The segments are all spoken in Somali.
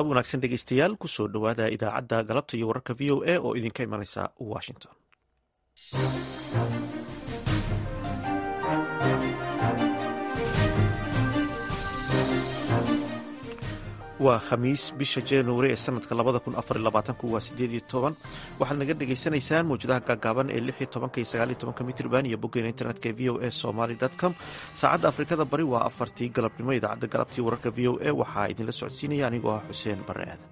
galab wanaagsan dhegeystayaal kusoo dhowaada idaacadda galabta iyo wararka v o a oo idinka imanaysa washington waa khamiis bisha januari ee sanadka waa sideed iyo toban waxaad naga dhagaysanaysaan mawjadaha gaagaaban ee lix iyo tobanka iyo sagaal iyo tobanka mitrban iyo boggeena internetka ee v o a somaly com saacadda afrikada bari waa afartii galabnimo idaacadda galabtii wararka v o a waxaa idinla socodsiinaya anigoo ah xuseen bare aadan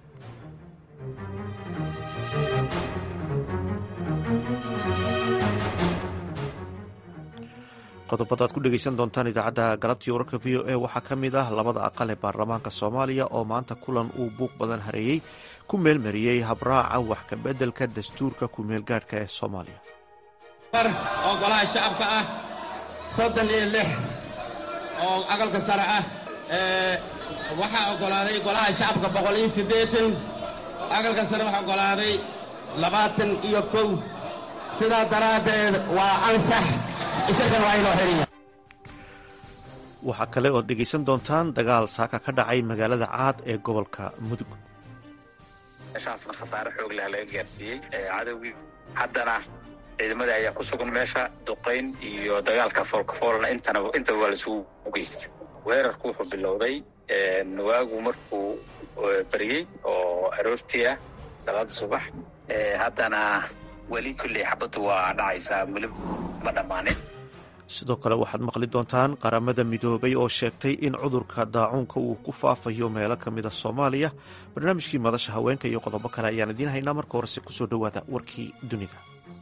qodobada ad ku dhegeysan doontaan idaacadda galabtii wararka v o a waxaa ka mid ah labada aqal ee baarlamaanka soomaaliya oo maanta kulan uu buuq badan hareeyey ku meelmariyey habraaca wax kabeddelka dastuurka ku-meelgaadhka ee soomaaliya oo golaha shacabka ah soddon iyo lix oo aqalka sare ah waxaa oggolaaday golaha shacabka boqol iyo siddeetan aqalka sare waxaa oggolaaday labaatan iyo kow sidaa daraaddeed waa ansax waxaa kale ood dhegaysan doontaan dagaal saaka ka dhacay magaalada caad ee gobolka mudug meeshaasna khasaare xoog leh laga gaarsiiyey cadowgii haddana ciidamadii ayaa ku sugan meesha duqayn iyo dagaalka foolkafoolna intaba waa laisugu geysta weerarku wuxuu bilowday waagu markuu baryey oo aroortii ah salaada subax haddana weli kulley xabaddu waa dhacaysaa weli ma dhammaanin sidoo kale waxaad maqli doontaan qaramada midoobay oo sheegtay in cudurka daacuunka uu ku faafayo meelo ka mida soomaaliya barnaamijkii madasha haweenka iyo qodobo kale ayaan idiin haynaa marka horese kusoo dhowaada warkii dunida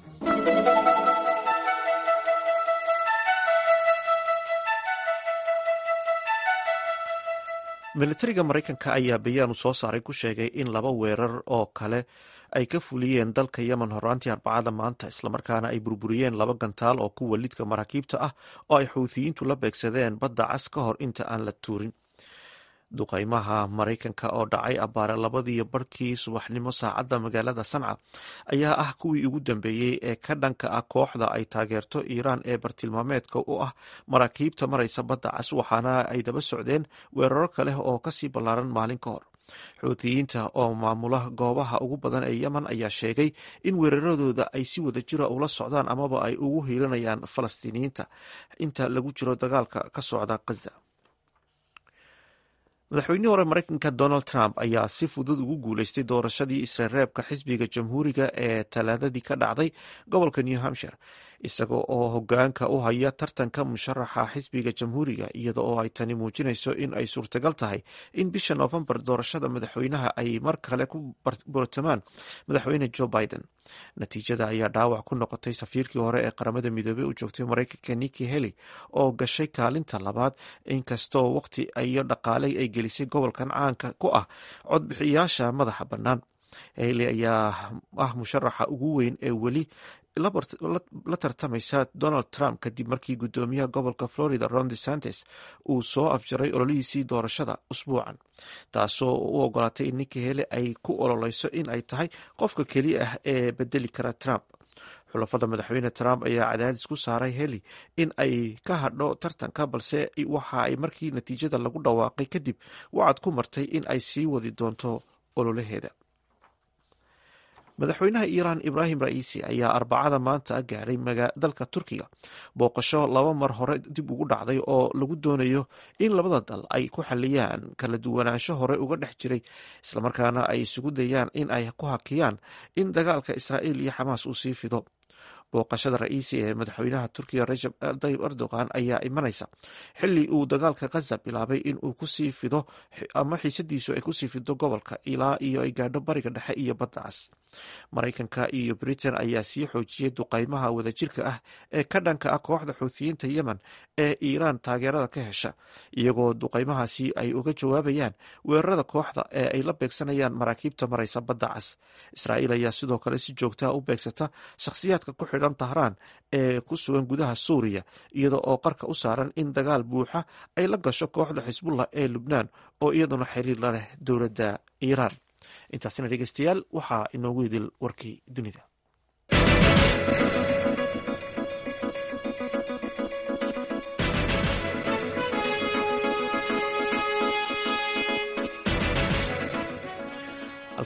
militariga maraykanka ayaa bayaan uu soo saaray ku sheegay in laba weerar oo kale ay ka fuliyeen dalka yemen horaantii arbacada maanta islamarkaana ay burburiyeen laba gantaal oo kuwa lidka maraakiibta ah oo ay xuuthiyiintu la beegsadeen badda cas ka hor inta aan la tuurin duqaymaha maraykanka oo dhacay abbaare labadiiyo barhkii subaxnimo saacadda magaalada sanca ayaa ah kuwii ugu dambeeyey ee ka dhanka ah kooxda ay taageerto iiraan ee bartilmaameedka u ah maraakiibta maraysa badda cas waxaana ay daba socdeen weeraro kale oo kasii ballaaran maalin ka hor xuutiyiinta oo maamula goobaha ugu badan ee yemen ayaa sheegay in weeraradooda ay si wada jira ula socdaan amaba ay ugu hiilanayaan falastiiniyiinta inta lagu jiro dagaalka ka socda khaza madaxweynihii hore maraykanka donald trump ayaa si fudud ugu guuleystay doorashadii isreereebka xisbiga jamhuuriga ee talaadadii ka dhacday gobolka new hampshire isaga oo hogaanka u haya tartanka musharaxa xisbiga jamhuuriga iyada oo ay tani muujinayso in ay suurtagal tahay in bisha noofembar doorashada madaxweynaha ay mar kale ku bortamaan madaxweyne joe biden natiijada ayaa dhaawac ku noqotay safiirkii hore ee qaramada midoobey u joogtay maraykanka niki heli oo gashay kaalinta labaad inkastoo waqti iyo dhaqaaley ay gelisay gobolkan caanka ku ah codbixiyaasha madaxa bannaan heli ayaa ah musharaxa ugu weyn ee weli la tartamaysa donald trump kadib markii guddoomiyaha gobolka florida ron desantes uu soo afjaray ololihiisii doorashada usbuucan taasoo u ogolaatay in ninki hele ay ku ololeyso in ay tahay qofka keliya ah ee bedeli kara trump xulafada madaxweyne trump ayaa cadaadis ku saaray heli in ay ka hadho tartanka balse waxa ay markii natiijada lagu dhawaaqay kadib wacad ku martay in ay sii wadi doonto ololaheeda madaxweynaha iiraan ibraahim ra'iisi ayaa arbacada maanta gaadhay dalka turkiga booqasho laba mar hore dib ugu dhacday oo lagu doonayo in labada dal ay ku xaliyaan kala duwanaansho hore uga dhex jiray islamarkaana ay isugu dayaan in ay ku hakiyaan in dagaalka israa'iil iyo xamaas uu sii fido booqashada ra'iisi ee madaxweynaha turkiga rajab tayyib erdogan ayaa imanaysa xili uu dagaalka khaza bilaabay in uu kusii fido ama xiisadiisu ay kusii fido gobolka ilaa iyo ay gaadho bariga dhexe iyo badda cas maraykanka iyo britain ayaa sii xoojiyey duqaymaha wadajirka ah ee ka dhanka ah kooxda xuuthiyiinta yemen ee iiraan taageerada ka hesha iyagoo duqaymahaasi ay uga jawaabayaan weerarada kooxda ee ay la beegsanayaan maraakiibta maraysa badda cas israa'iil ayaa sidoo kale si joogtaha u beegsata shakhsiyaadka ku xidhan tahraan ee ku sugan gudaha suuriya iyada oo qarka u saaran in dagaal buuxa ay la gasho kooxda xisbullah ee lubnaan oo iyaduna xiriir la leh dowladda iiraan intaasina dhegeystayaal waxaa inoogu idil warkii dunida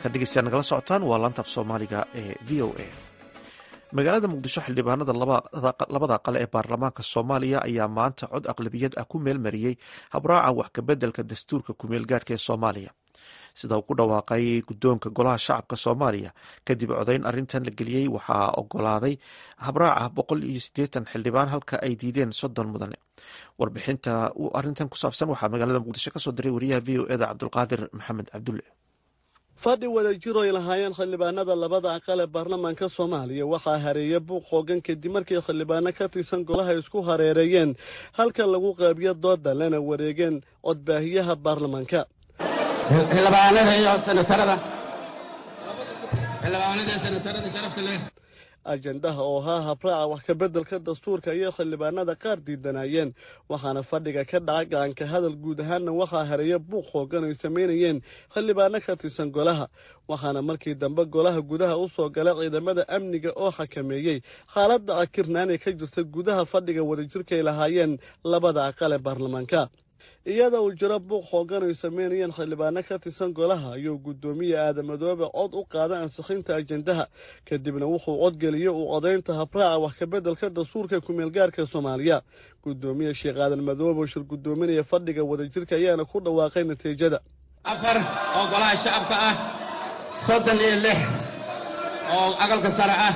halkaad dhegeystayaa nagala socotaan waa laantaaf soomaaliga ee v o a magaalada muqdisho xildhibaanada labada qale ee baarlamaanka soomaaliya ayaa maanta cod aqlabiyad ah ku meelmariyey habraaca wax kabeddelka dastuurka kumeelgaadhka ee soomaaliya sida uu ku dhawaaqay guddoonka golaha shacabka soomaaliya kadib codayn arrintan la geliyey waxaa ogolaaday habraaca boqol iyo siddeetan xildhibaan halka ay diideen soddon mudane warbixinta arrintan ku saabsan waxaa magaalada muqdisho kasoo diray wariyaha v o eda cabdulqaadir maxamed cabdulle fadhi wada jiro ay lahaayeen xildhibaanada labada aqal ee baarlamaanka soomaaliya waxaa hareeya buuq xoogan kadib markii xildhibaano ka tirsan golaha isku hareereeyeen halka lagu qeybiyo dooda lana wareegeen codbaahiyaha baarlamaanka xildhibaanada iyo senatarada xildhibaanada senatarada sharafta leh ajendaha oo ahaa habraaca wax kabeddelka dastuurka ayay xildhibaanada qaar diidanayeen waxaana fadhiga ka dhaca gacanka hadal guud ahaanna waxaa hareeya buuq xoogan ay samaynayeen xildhibaano ka tirsan golaha waxaana markii dambe golaha gudaha u soo gala ciidamada amniga oo xakameeyey xaaladda akirnaan ee ka jirta gudaha fadhiga wadajirka ay lahaayeen labada aqal ee baarlamaanka iyada uu jiro buuq xoogan ay sameynayeen xildhibaano ka tirsan golaha ayuu guddoomiye aadamadoobe cod u qaaday ansixinta ajendaha kadibna wuxuu codgeliyey uu codaynta habraaca wax kabeddelka dastuurka kumeelgaarka soomaaliya guddoomiye sheekh aadan madoobe oo shir guddoominaya fadhiga wadajirka ayaana ku dhawaaqay natiijada afar oo golaha shacabka ah soddon iyo lix oo aqalka sare ah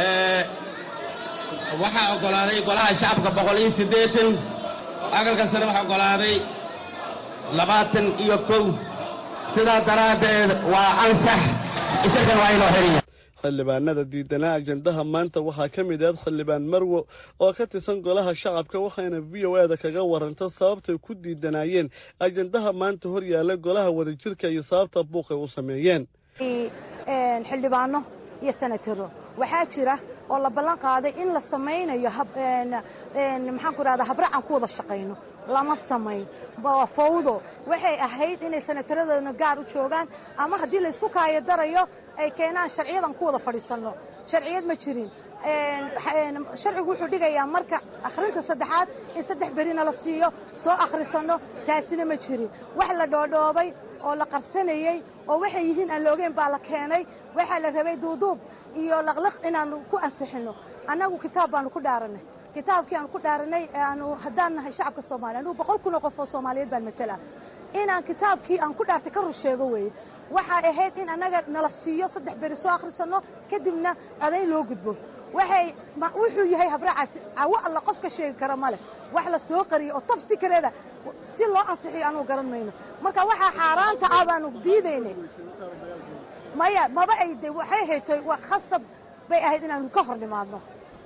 waxaa oggolaaday golaha shacabka boqol iyo siddeetan aqalka sare waxaa oggolaaday labaatan iyo kow sidaa daraaddeed waa ansax isagan waa inoo xiriya xildhibaanada diidanaa ajendaha maanta waxaa ka mid ahayd xildhibaan marwo oo ka tirsan golaha shacabka waxayna v o e da kaga waranta sababtay ku diidanaayeen ajendaha maanta hor yaalla golaha wadajirka iyo sababta buuqay u sameeyeen xildhibaano iyo senataro waxaa jira oo la ballan qaaday in la samaynayo maxaan ku rahda habraacan ku wada shaqayno lama samayn waa fawdo waxay ahayd inay senataradooda gaar u joogaan ama haddii laysku kaayo darayo ay keenaan sharciyadan ku wada fadhiisanno sharciyad ma jirin sharcigu wuxuu dhigayaa marka akhrinta saddexaad in saddex berina la siiyo soo akhrisanno taasina ma jirin wax la dhoodhoobay oo la qarsanayey oo waxay yihiin aan loogeen baa la keenay waxaa la rabay duuduub iyo laqliq inaanu ku ansixinno annagu kitaab baanu ku dhaaranay kitaabkii aanu ku dhaaranay aanu haddaan nahay shacabka soomaaliya anugu boqol kun oo qof oo soomaaliyeed baan matala inaan kitaabkii aan ku dhaartay ka rur sheego weeye waxay ahayd in annaga nala siiyo saddex beri soo akhrisanno kadibna codayn loo gudbo waxay wuxuu yahay habraacaasi cawo alla qof ka sheegi kara ma leh wax la soo qariyo oo tab sikareeda si loo ansixiyo anugu garan mayno marka waxaa xaaraanta ah baanu diidaynay maya maba ay de waxay haytay khasab bay ahayd inaanu ka hor nimaadno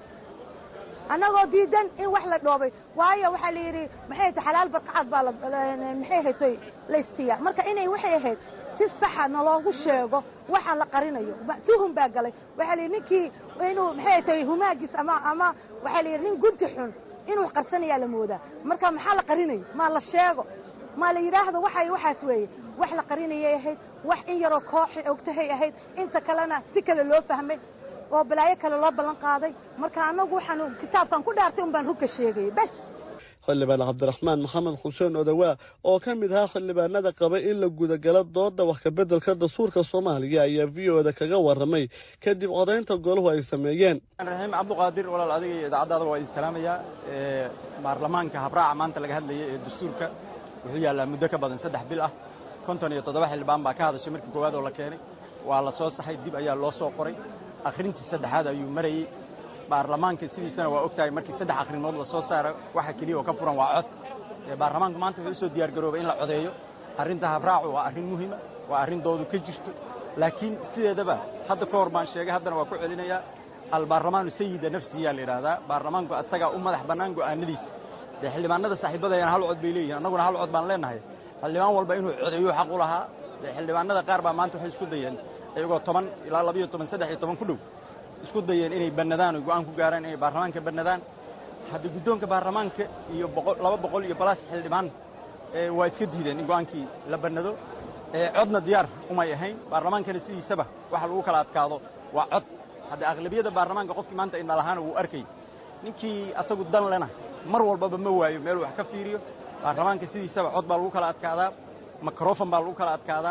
annagoo diidan in wax la dhoobay waayo waxaa la yidhi maxay haytay xalaal badqacad baa maxay haytay laysiiya marka inay waxay ahayd si saxa naloogu sheego waxaan la qarinayo tuhum baa galay waxaa la yidhi ninkii inuu maxay haytay humaagiis ama ama waxaa la yidhi nin gunti xun inuu qarsanayaa la moodaa marka maxaa la qarinayo maa la sheego maa la yidhaahdo waxay waxaas weeye wax la qarinayay ahayd wax in yaroo kooxi ogtahay ahayd inta kalena si kale loo fahmay oo balaayo kale loo ballan qaaday marka annagu waxaanu kitaabkan ku dhaartay un baan rugka sheegayay bas xildhibaan cabdiraxmaan maxamed xuseen odawaa oo ka mid ahaa xildhibaanada qabay in la gudagalo dooda wax kabeddelka dastuurka soomaaliya ayaa v o da kaga warramay kadib codaynta golahu ay sameeyeen raxiim cabduqaadir walaal adiga iyo idaacaddaada waa idin salaamayaa baarlamaanka habraaca maanta laga hadlayay ee dastuurka wuxuu yaallaa muddo ka badan saddex bil ah konton iyo toddoba xildhibaan baa ka hadashay markii koowaad oo la keenay waa la soo saxay dib ayaa loo soo qoray akhrintii saddexaad ayuu marayey baarlamaanka sidiisana waa og tahay markii saddex akhrimood la soo saara waxa keliya oo ka furan waa cod baarlamaanku maanta wuxuu usoo diyaargaroobay in la codeeyo arrinta habraacu waa arrin muhima waa arrin doodu ka jirto laakiin sideedaba hadda ka hor baan sheegay haddana waa ku celinayaa albaarlamaanu sayida nafsiyaa la yidhaahdaa baarlamaanku asagaa u madax bannaan go'aanadiisa dee xildhibaanada saaxiibadayana hal cod bay leeyihin annaguna hal cod baan leenahay xildhibaan walba inuu codeeyuu xaq u lahaa dee xildhibaanada qaar baa maanta waxay isku dayeen iyagoo toban ilaa labayo toban saddex iyo toban ku dhow isku dayeen inay bannadaan oy go'aan ku gaaraan inay baarlamaanka bannadaan hadda guddoonka baarlamaanka iyo laba boqol iyo balaas xildhibaan waa iska diideen in go'aankii la bannado codna diyaar umay ahayn baarlamaankana sidiisaba waxa lagu kala adkaado waa cod hadda aqlabiyadda baarlamaanka qofkii maanta indha lahaana wuu arkay ninkii asagu dan lena mar walbaba ma waayo meeluu wax ka fiiriyo baarlamaanka sidiisaba cod baa lagu kala adkaadaa mikrofon baa lagu kala adkaadaa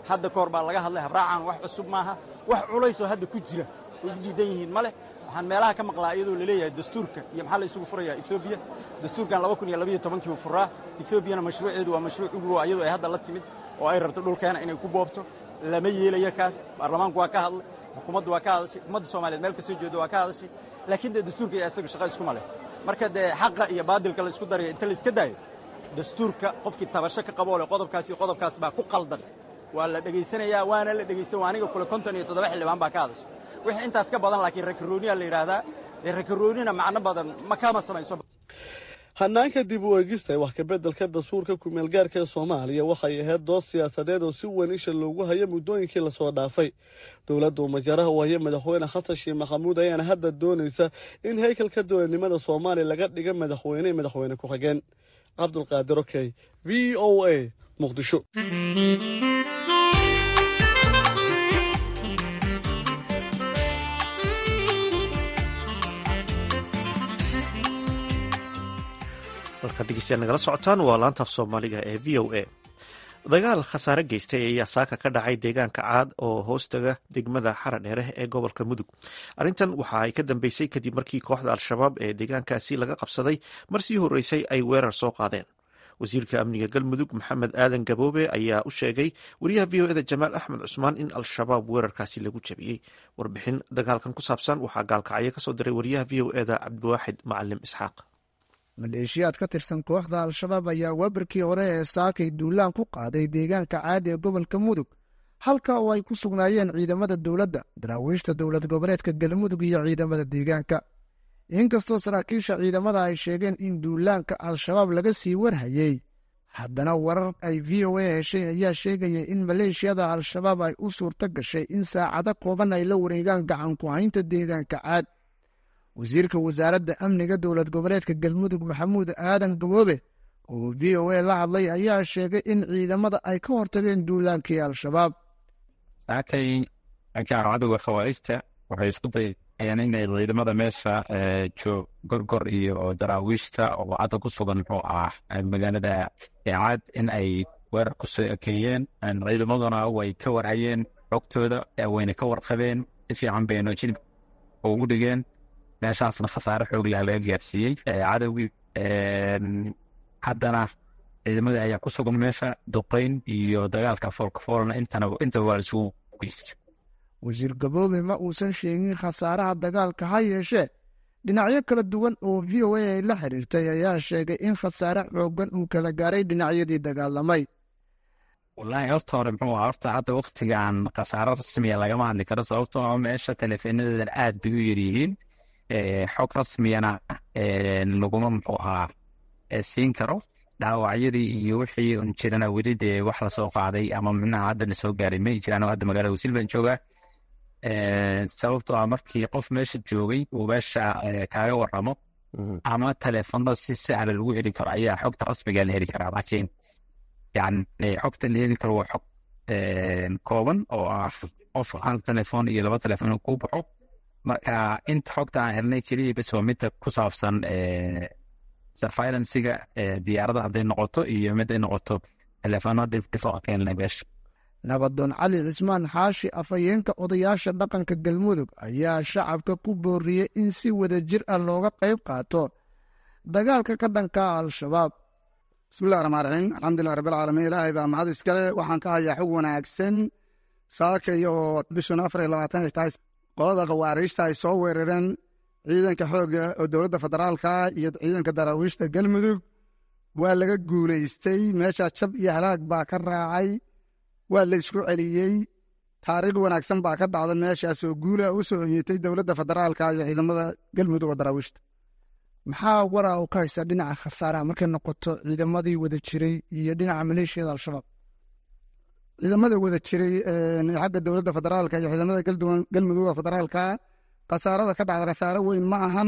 hadda ka hor baa laga hadlay habraacan wax cusub maaha wax culaysoo hadda ku jira way ku diidan yihiin ma leh waxaan meelaha ka maqlaa iyadoo laleeyahay dastuurka iyo maxaa la isugu furayaa etoobiya dastuurkan laba kun iyo labayo tobankii uu furaa etoobiyana mashruuceedu waa mashruuc ugu waa iyadoo ay hadda la timid oo ay rabto dhulkeena inay ku boobto lama yeelayo kaas baarlamaanku waa ka hadlay xukuumaddu waa ka hadashay ummadda soomaaliyeed meel kasoo jeedo waa ka hadashay laakiin dee dastuurka iyo isaga shaqo iskuma leh marka dee xaqa iyo baadilka la isku darayo inta la iska daayo dastuurka qofkii tabasho ka qaboo leh qodobkaas iyo qodobkaas baa ku qaldan waa la dhegaysanayaa waana la dhegaysta waa aniga kule konton iyo toddoba xildhibaan baa ka hadashay wixii intaas ka badan laakiin rakarooniyaa la yidhaahdaa dee rakaroonina macno badan ma kama samayso hanaanka dib u eegista wax kabeddelka dastuurka kumeelgaarka ee soomaaliya waxay ahayd dood siyaasadeed oo si weyn isha loogu hayo muddooyinkii lasoo dhaafay dowladda umajaraha u haya madaxweyne xasan sheekh maxamuud ayaana hadda doonaysa in haykalka dowladnimada soomaaliya laga dhiga madaxweyne iyo madaxweyne ku-xigeen cabdulqaadir okey v o a muqdisho halkaad dhegeystayaal nagala socotaan waa laanta af soomaaliga ee v o a dagaal khasaare geystay ayaa saaka ka dhacay deegaanka caad oo hoostaga degmada xara dheere ee gobolka mudug arrintan waxa ay ka dambeysay kadib markii kooxda al-shabaab ee deegaankaasi laga qabsaday mar sii horreysay ay weerar soo qaadeen wasiirka amniga galmudug maxamed aadan gaboobe ayaa u sheegay wariyaha v o eda jamaal axmed cusmaan in al-shabaab weerarkaasi lagu jabiyey warbixin dagaalkan ku saabsan waxaa gaalkacyo kasoo diray wariyaha v o eda cabdiwaaxid macalim isxaaq maleeshiyaad ka tirsan kooxda al-shabaab ayaa waabarkii hore ee saakay duulaan ku qaaday deegaanka caadi ee gobolka mudug halka oo ay ku sugnaayeen ciidamada dowladda daraawiishta dowlad goboleedka galmudug iyo ciidamada deegaanka inkastoo saraakiisha ciidamada ay sheegeen in duulaanka al-shabaab laga sii warhayey haddana warar ay v o a heshay ayaa sheegaya in maleeshiyada al-shabaab ay u suurto gashay in saacado kooban ay la wareegaan gacanku haynta deegaanka caad wasiirka wasaaradda amniga dowlad goboleedka galmudug maxamuud aadan gaboobe oo v o a la hadlay ayaa sheegay in ciidamada ay ka hortageen duulaankii al-shabaab saakay cadowga khawaarijta waxay isku dayeen inay ciidamada meesha joog gorgor iyo daraawiishta oo hadda ku sugan muxuu ah magaalada caad in ay weerar ku soo ekeeyeen ciidamaduna way ka warhayeen xogtooda wayna ka warqabeen si fiican bayna jilib ugu dhigeen meeshaasna khasaare xoog leh laga gaarsiiyey cadowgii haddana ciidamadii ayaa ku sugan meesha duqeyn iyo dagaalka foolkafoolna intaba waa isugu geysta wasiir gaboobe ma uusan sheegin khasaaraha dagaalka ha yeeshee dhinacyo kala duwan oo v o a ay la xiriirtay ayaa sheegay in khasaare xoogan uu kala gaaray dhinacyadii dagaalamay wallaahi horta hore muxuu aha horta hadda waktigan khasaaro rasmiya lagama hadli karo sababtoo ah meesha teleefenadeedan aad bay u yaryihiin xog rasmiyana laguma muxuu ahaa siin karo dhaawacyadii iyo wixii un jirana weli dee wax lasoo qaaday ama micnaha hadda na soo gaaray may jiraan oo hadda magaalada wasiil baan joogaa sababtoo ah markii qof meesha joogay uu meesha kaaga waramo ama teleefonada si sahla lagu heli karo ayaa xogta rasmiga la heli karaa laakiin yani xogta la heli karo waa xog kooban oo ah qof hal telefoon iyo laba telefoon kuu baxo marka inta xogta aan helnay keliya bes waa midda ku saabsan surveilancega diyaarada hadday noqoto iyo miday noqoto telefoona dhifdhifaqeenna meesha nabadoon cali cismaan xaashi afhayeenka odayaasha dhaqanka galmudug ayaa shacabka ku booriyey in si wada jir ah looga qayb qaato dagaalka ka dhanka al-shabaab bismillahi raxmaan raxiim alxamdulilah rabbilcaalamiin ilaahay baa mahad iskale waxaan ka hayaa xog wanaagsan saakay oo bishun afar iyo labaatan ay tahay qolada khawaariijta ay soo weerareen ciidanka xoogga oo dowladda federaalka iyo ciidanka daraawiishta galmudug waa laga guulaystay meeshaa jab iyo halaag baa ka raacay waa la isku celiyey taariikh wanaagsan baa ka dhacda meeshaas oo guula u soo oyetay dowladda federaalka iyo ciidamada galmudug oo daraawiishta maxaa waraa u ka haysa dhinaca khasaaraha markay noqoto ciidamadii wada jiray iyo dhinaca maleeshiyada al-shabaab ciidamada wada jiray xagga dowladda federaalka iyo ciidamada galmudugga federaalka khasaarada ka dhacda khasaaro weyn ma ahan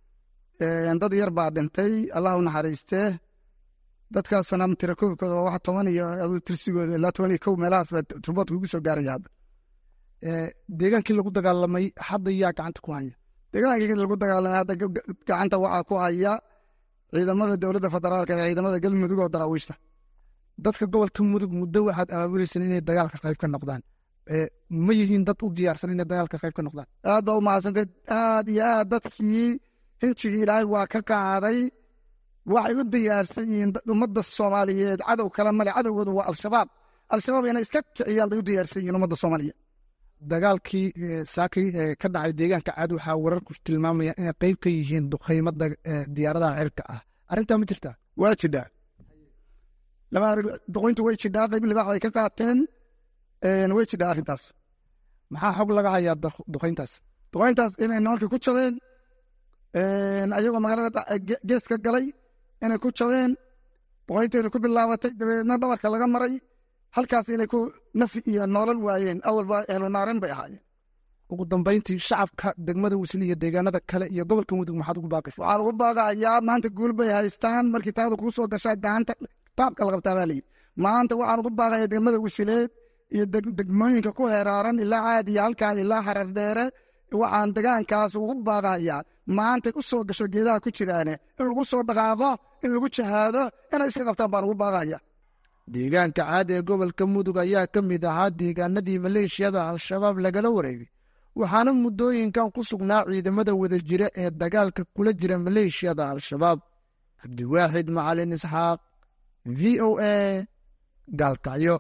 dad yar baa dhintay allah u naxariistee dadkaasna tirakoobkooda waa wax toban iyo tirsigooda ilaa toban iyo kow meelahaas baa turboodka ugu soo gaaraya hadda deegaankii lagu dagaalamay hadda yaa gacanta ku haya deegaankii lagu dagaalamay hadda gacanta waxaa ku haya ciidamada dowladda federaalka iyo ciidamada galmudug oo daraawiishta dadka gobolka mudug muddo waxaad abaabuleyseen inay dagaalka qayb ka noqdaan ma yihiin dad u diyaarsan inay dagaalka qayb ka noqdaan aad baa u mahadsantay aad iyo aad dadkii hinjigii ilaahay waa ka qaaday waxay u diyaarsan yihiin ummadda soomaaliyeed cadow kale male cadowgoodu waa al-shabaab al-shabaab inay iska kiciyaan bay u diyaarsan yihiin ummadda soomaaliyeed dagaalkii saakay ka dhacay deegaanka caad waxaa wararku tilmaamayaan inay qayb ka yihiin duqaymada diyaaradaha cirka ah arrintaa ma jirtaa waa jidhaa laba duqoyntu way jidhaa qayb libaax bay ka qaateen way jidhaa arrintaas maxaa xog laga hayaa duqayntaas duqayntaas inay nimankii ku jabeen ayagoo magaalada geeska galay inay ku jabeen duqaynteena ku bilaabatay dabeedna dhabarka laga maray halkaas inay ku nafi iyo noolal waayeen awalba ehlunaaren bay ahaayeen ugu dambayntii shacabka degmada wisil iyo deegaanada kale iyo gobolka mudug maxaad ugu baaqaysa waxaan ugu baaqayaa maanta guul bay haystaan markii taada kuu soo gashaa gacanta taabka la qabtaa baa layidhi maanta waxaan ugu baaqayaa degmada wisileed iyo degmooyinka ku heraaran ilaa caadiya halkaa ilaa xarar dheere waxaan degaankaas ugu baaqayaa maanta u soo gasho geedaha ku jiraane in lagu soo dhaqaaqo in lagu jahaado inay iska qabtaan baan ugu baaqaya deegaanka caadi ee gobolka mudug ayaa ka mid ahaa deegaanadii maleeshiyada al-shabaab lagala wareegay waxaana muddooyinkan ku sugnaa ciidamada wadajira ee dagaalka kula jira maleeshiyada al-shabaab cabdiwaaxid macalin isxaaq v o a gaalkacyo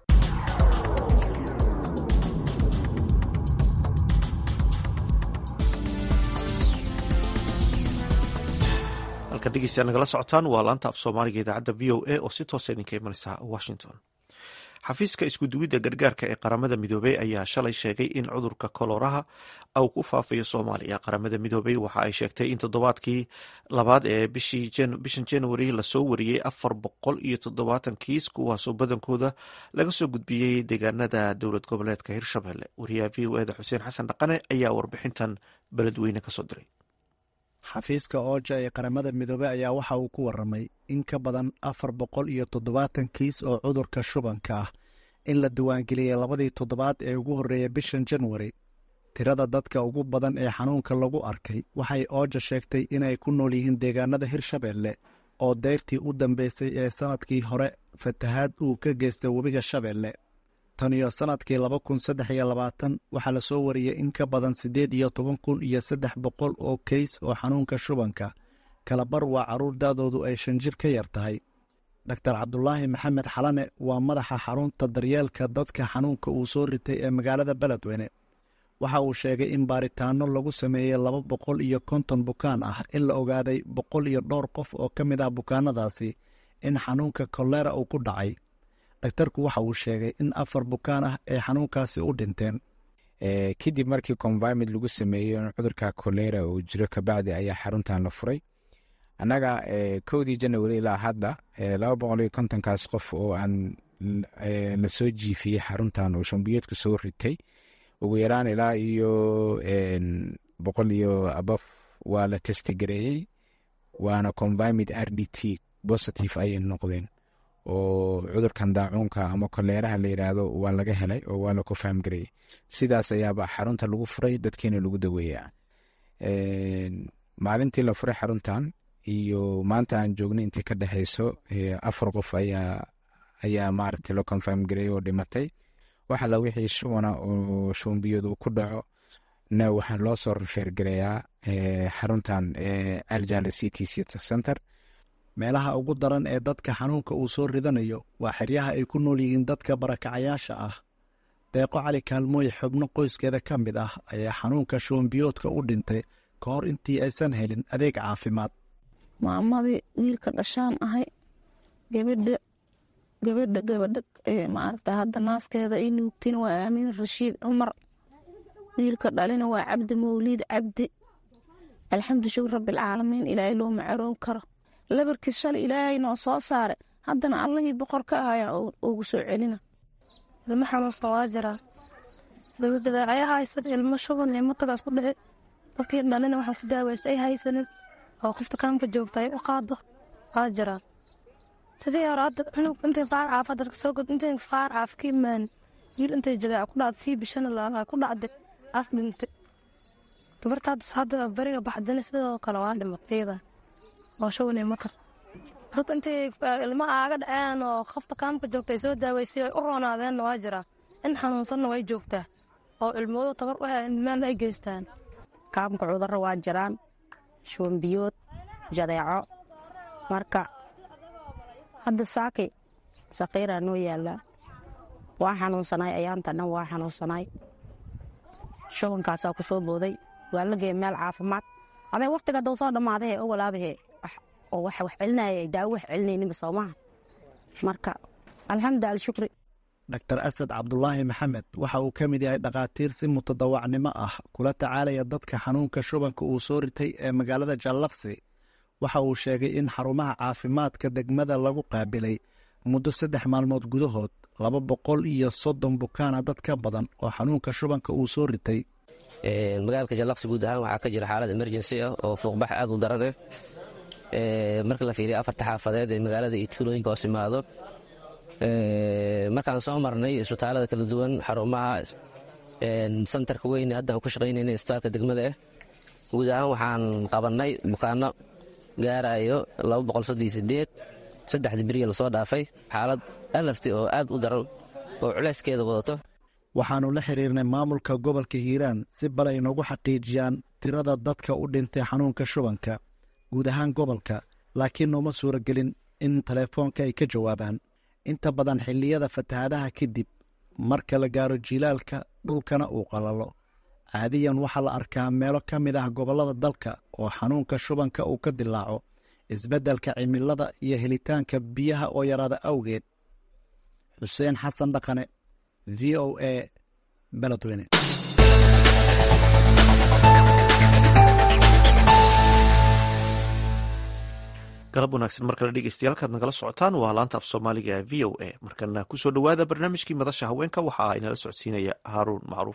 halka dhegeystayaal nagala socotaan waa laanta af soomaaliga idaacadda v o a oo si toosa idinka imanaysa washington xafiiska iskuduwidda gargaarka ee qaramada midoobey ayaa shalay sheegay in cudurka koloraha uu ku faafayo soomaaliya qaramada midoobey waxa ay sheegtay in toddobaadkii labaad ee bishan januari lasoo wariyey afar boqol iyo toddobaatan kiis kuwaasoo badankooda laga soo gudbiyey deegaanada dowlad goboleedka hirshabelle wariyaha v o eda xuseen xasan dhaqane ayaa warbixintan beledweyne kasoo diray xafiiska ooja ee qaramada midoobey ayaa waxa uu ku waramay in ka badan afar boqol iyo toddobaatan kiis oo cudurka shubanka ah in la diiwaangeliyey labadii toddobaad ee ugu horreeyay bishan januari tirada dadka ugu badan ee xanuunka lagu arkay waxay ooja sheegtay inay ku nool yihiin deegaanada hirshabelle oo deyrtii u dambeysay ee sannadkii hore fatahaad uu ka geystay webiga shabeelle tan iyo sannadkii laba kun saddex iyo labaatan waxaa la soo wariyey in ka badan siddeed iyo toban kun iyo saddex boqol oo keys oo xanuunka shubanka kalabar waa carruur da'doodu ay shan jir ka yar tahay doktar cabdulaahi maxamed xalane waa madaxa xarunta daryeelka dadka xanuunka uu soo ritay ee magaalada beledweyne waxa uu sheegay in baaritaanno lagu sameeyey laba boqol iyo konton bukaan ah in la ogaaday boqol iyo dhowr qof oo ka mid ah bukaanadaasi in xanuunka kolera uu ku dhacay daktarku waxa uu sheegay in afar bukaan ah ay xanuunkaasi u dhinteen kadib markii convimid lagu sameeyo cudurka kolera uu jiro kabacdi ayaa xaruntan la furay annaga kowdii janawari ilaa hadda laba boqol iyo kontonkaas qof oo aan lasoo jiifiyey xaruntan oo shambiyeedku soo ritay ugu yaraan ilaa iyo boqol iyo abaf waa la testigareeyey waana convimid r d t positive ayay noqdeen oo cudurkan daacuunka ama koleeraha la yidhaahdo waa laga helay oo waa la kofaamgareeyey sidaas ayaaba xarunta lagu furay dadkiina lagu daweeyaa maalintii la furay xaruntan iyo maanta aan joognay intii ka dhexeyso afar qof ayaa ayaa maaragtay loo confirm gareeyey oo dhimatay wax alla wixii shubana oo shuumbiyadu ku dhaco na waxaa loo soo rifeergareeyaa xaruntan aljala c t c center meelaha ugu daran ee dadka xanuunka uu soo ridanayo waa xeryaha ay ku nool yihiin dadka barakacayaasha ah deeqo cali kaalmooy xubno qoyskeeda ka mid ah ayaa xanuunka shuumbiyoodka u dhintay ka hor intii aysan helin adeeg caafimaad maamadii wiilka dhashaan ahay gabadha gabadha gabadha maaragta hadda naaskeeda i nuugtin waa aamin rashiid cumar wiilka dhalina waa cabdi mawliid cabdi alxamdu shukur rabbilcaalamiin ilaahay loo macaroon karo labarkiis shalay ilaahay noo soo saare haddana allihii boqor ka ahayaa ugu soo celina ilmo xanuunsan waa jiraa dabadeecaya haysan ilmo shuban ilmo tagaas ku dhici dadkii dhalina waxaan ku daaweysta ay haysanin oo qofta kaamka joogta ay u qaado waa jiraa sidii hore hadda cunug intay faar caaf hadda soo god intay faar caaf ka imaan wiil intay jadeeca ku dhacday kii bishana laalaa ku dhacday as dhintay gabarta hadda hadda beriga baxdana sidoo kale waa dhimatayda oo shuban ilmo tag dad intay ilmo aaga dhaceen oo qofta kaamka joogta ay soo daaweysay ay u roonaadeenna waa jiraa in xanuunsanna way joogtaa oo ilmoodu tabar u heen meel ay geystaan kaamka cudurro waa jiraan shuunbiyood jadeeco marka hadda saaki saqiiraa noo yaallaa waa xanuunsanay ayaanta dhan waa xanuunsanay shubankaasaa ku soo booday waa la geeya meel caafimaad aday wakhtiga hadduu soo dhammaadahe o walaabahe oo wax wax celinaya daawo wax celinayninba soomaha marka alxamdu alshukri dr asad cabdulaahi maxamed waxa uu ka mid yahay dhakhaatiir si mutadawacnimo ah kula tacaalaya dadka xanuunka shubanka uu soo ritay ee magaalada jallaqsi waxa uu sheegay in xarumaha caafimaadka degmada lagu qaabilay muddo saddex maalmood gudahood laba boqol iyo soddon bukaana dad ka badan oo xanuunka shubanka uu soo ritay magaalka jallaqsi guud ahaan waxaa ka jira xaalad emergency ah oo fuuqbax aad u daran ah marka la fiiriya afarta xaafadeed ee magaalada iyo tuulooyinka hoos imaado markaan soo marnay isbitaalada kala duwan xarumaha santarka weyn haddaan ku shaqaynayna isbitaalka degmada ah guud ahaan waxaan qabannay bukaano gaarayo saddexdii beriya lasoo dhaafay xaalad alarti oo aad u daran oo culayskeeda wadato waxaannu la xiriirnay maamulka gobolka hiiraan si bal ay noogu xaqiijiyaan tirada dadka u dhintay xanuunka shubanka guud ahaan gobolka laakiin nooma suuragelin in teleefoonka ay ka jawaabaan inta badan xilliyada fatahaadaha kadib marka la gaaro jilaalka dhulkana uu qalalo caadiyan waxaa la arkaa meelo ka mid ah gobollada dalka oo xanuunka shubanka uu ka dilaaco isbeddelka cimilada iyo helitaanka biyaha oo yaraada awgeed xuseen xasan dhaqane v o a beledweyne galab wanaagsan mar kale dhegeystayaal kaad nagala socotaan waa laanta af soomaaliga v o a markana kusoo dhowaada barnaamijkii madasha haweenka waxaa inala socodsiinaya haaruun macruuf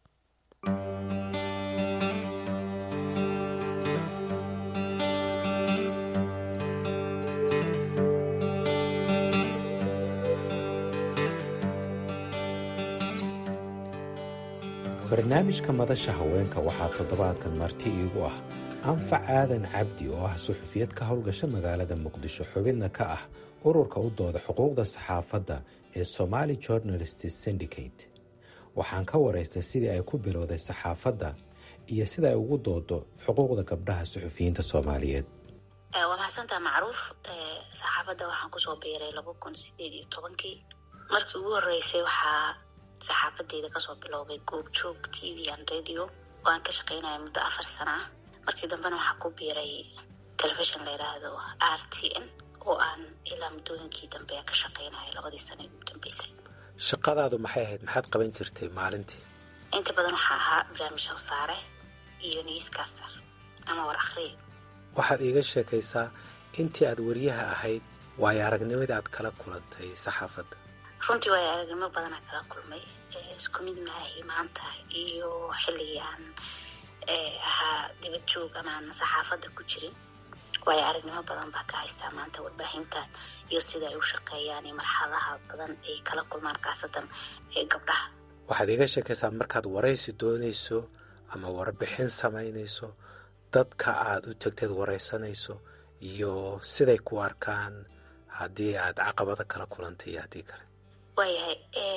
barnaamijka madasha haweenka waxaa toddobaadkan marti iigu ah anfac aadan cabdi oo ah suxufiyad ka howlgasha magaalada muqdisho xubidna ka ah ururka u dooda xuquuqda saxaafadda ee somaali journalist syndicate waxaan ka waraystay sidii ay ku bilowday saxaafadda iyo sida ay ugu doodo xuquuqda gabdhaha suxufiyiinta soomaaliyeed waa mahadsantaa macruuf saxaafadda waxaan kusoo biiray laba kun sideed iyo tobankii markii ugu horeysay waxaa saxaafadeeda kasoo biloobay goobjoog t v an radio oo aan ka shaqeynaya muddo afar sana ah markii dambena waxaa ku biiray telefishon la yidhaahdo r t n oo aan ilaa muddooyinkii dambe ka shaqeynaya labadii sana ugu dambeysay shaqadaadu maxay ahayd maxaad qaban jirtay maalintii inta badan waxaa ahaa barnaamij soo saare iyo newscaster ama war akhriya waxaad iiga sheekaysaa intii aad wariyaha ahayd waayo aragnimadii aad kala kulantay saxaafadda runtii waayo aragnimo badanaa kala kulmay isku mid maahi maanta iyo xilligii aan ahaa dibad joog ama aan saxaafadda ku jirin waayo aragnimo badan baa ka haystaa maanta warbaahintan iyo sida ay u shaqeeyaan iyo marxaladaha badan ay kala kulmaan kaasadan ee gabdhaha waxaad iiga sheekaysaa markaad waraysi doonayso ama warbixin samaynayso dadka aad u tegteed waraysanayso iyo siday ku arkaan haddii aad caqabada kala kulantay iyo haddii kale waayahay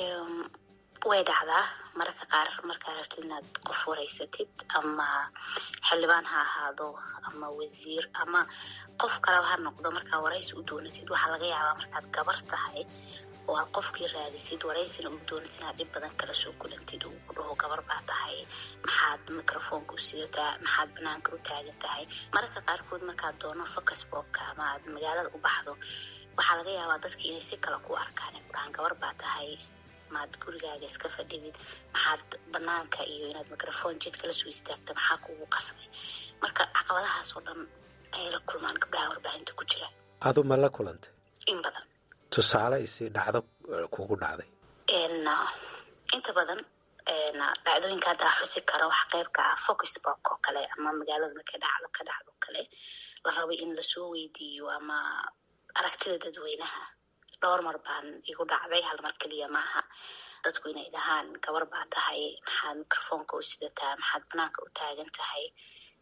way dhacdaa mararka qaar markaa rabtid inaad qof waraysatid ama xildhibaan ha ahaado ama wasiir ama qof kaleba ha noqdo markaa waraysi u doonatid waxaa laga yaabaa markaad gabar tahay oo aad qofkii raadisid waraysina u doonatid inaad dhib badan kala soo kulantid uu ku dhaho gabar baa tahay maxaad microfoonka u sidataa maxaad banaanka u taagan tahay mararka qaarkood markaad doono focusbobka ama aad magaalada u baxdo waxaa laga yaabaa dadki inay si kale ku arkaan ay ku dhahaan gabar baa tahay maad gurigaaga iska fadhidid maxaad banaanka iyo inaad microfoon jidka lasoo istaagta maxaa kugu qasbay marka caqabadahaas oo dhan ayay la kulmaan gabdhaha warbaahinta ku jira adu ma la kulantay in badan tusaale isi dhacdo kugu dhacday inta badan dhacdooyinka hadda xusi kara waxa qeybka ah focusbok oo kale ama magaalada markay dhacdo ka dhacdo kale la rabay in lasoo weydiiyo ama aragtida dadweynaha dhowr mar baan igu dhacday hal mar keliya maaha dadku inay dhahaan gabar baa tahay maxaad microfoonka u sidataa maxaad banaanka u taagan tahay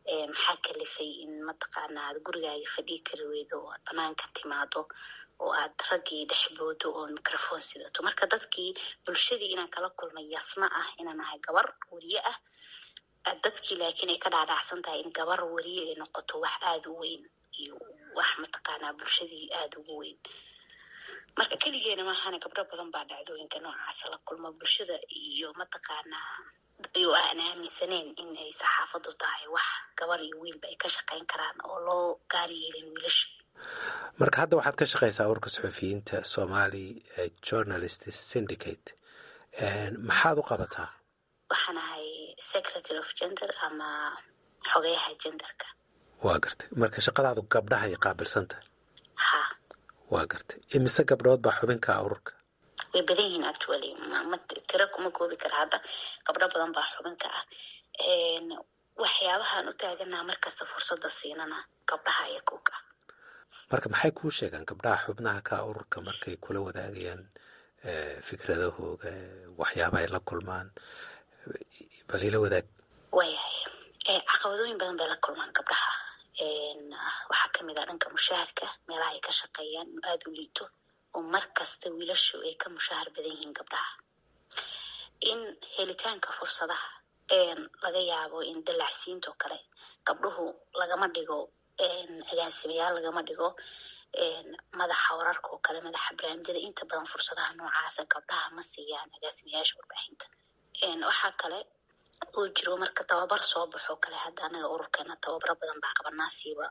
maxaa kalifay in mataqaana aad gurigaaga fadhii kari weydo oo aad banaanka timaado oo aad raggii dhexboodo oo microphone sidato marka dadkii bulshadii inaan kala kulmay yasma ah inaan ahay gabar weriye ah dadkii laakiin ay ka dhaadhacsan tahay in gabar weriye ay noqoto wax aada u weyn iyo wax mataqaanaa bulshadii aada ugu weyn marka keligeena maahana gabdho badan baa dhacdooyinka noocaasa la kulmo bulshada iyo mataqaanaa iyo aan aaminsaneyn in ay saxaafadu tahay wax gabar iyo wiilba ay ka shaqayn karaan oo loo gaari yeelin wiilasha marka hadda waxaad ka shaqaysaa warka suxufiyiinta somali journalist syndicate maxaad u qabataa waxaan ahay secretary of gender ama xogeyaha genderka waa gartay marka shaqadaadu gabdhaha ay qaabilsanta ha waa gartay imise gabdhood baa xubinka ururka way badan yihiin actually ma tiro kuma koobi kara hadda gabdho badan baa xubinka ah waxyaabahaan u taaganaa markasta fursada siinana gabdhaha iyo kuga marka maxay kuu sheegaan gabdhaha xubnaha ka ururka markay kula wadaagayaan fikradahooga waxyaaba ay la kulmaan bal ila wadaag waayahay caqabadooyin badan bay la kulmaan gabdhaha waxaa kamid ah dhanka mushaharka meelaha ay ka shaqeeyaan inuu aada u liito oo mar kasta wiilashu ay ka mushahar badan yihiin gabdhaha in helitaanka fursadaha laga yaabo in dalacsiinta oo kale gabdhuhu lagama dhigo agaasimayaal lagama dhigo madaxa wararka oo kale madaxa barnaamijyada inta badan fursadaha noocaasa gabdhaha ma siiyaan agaasimayaasha warbaahinta waxaa kale uu jiro marka tababar soo baxoo kale hadda anaga ururkeena tababaro badan baa qabanaa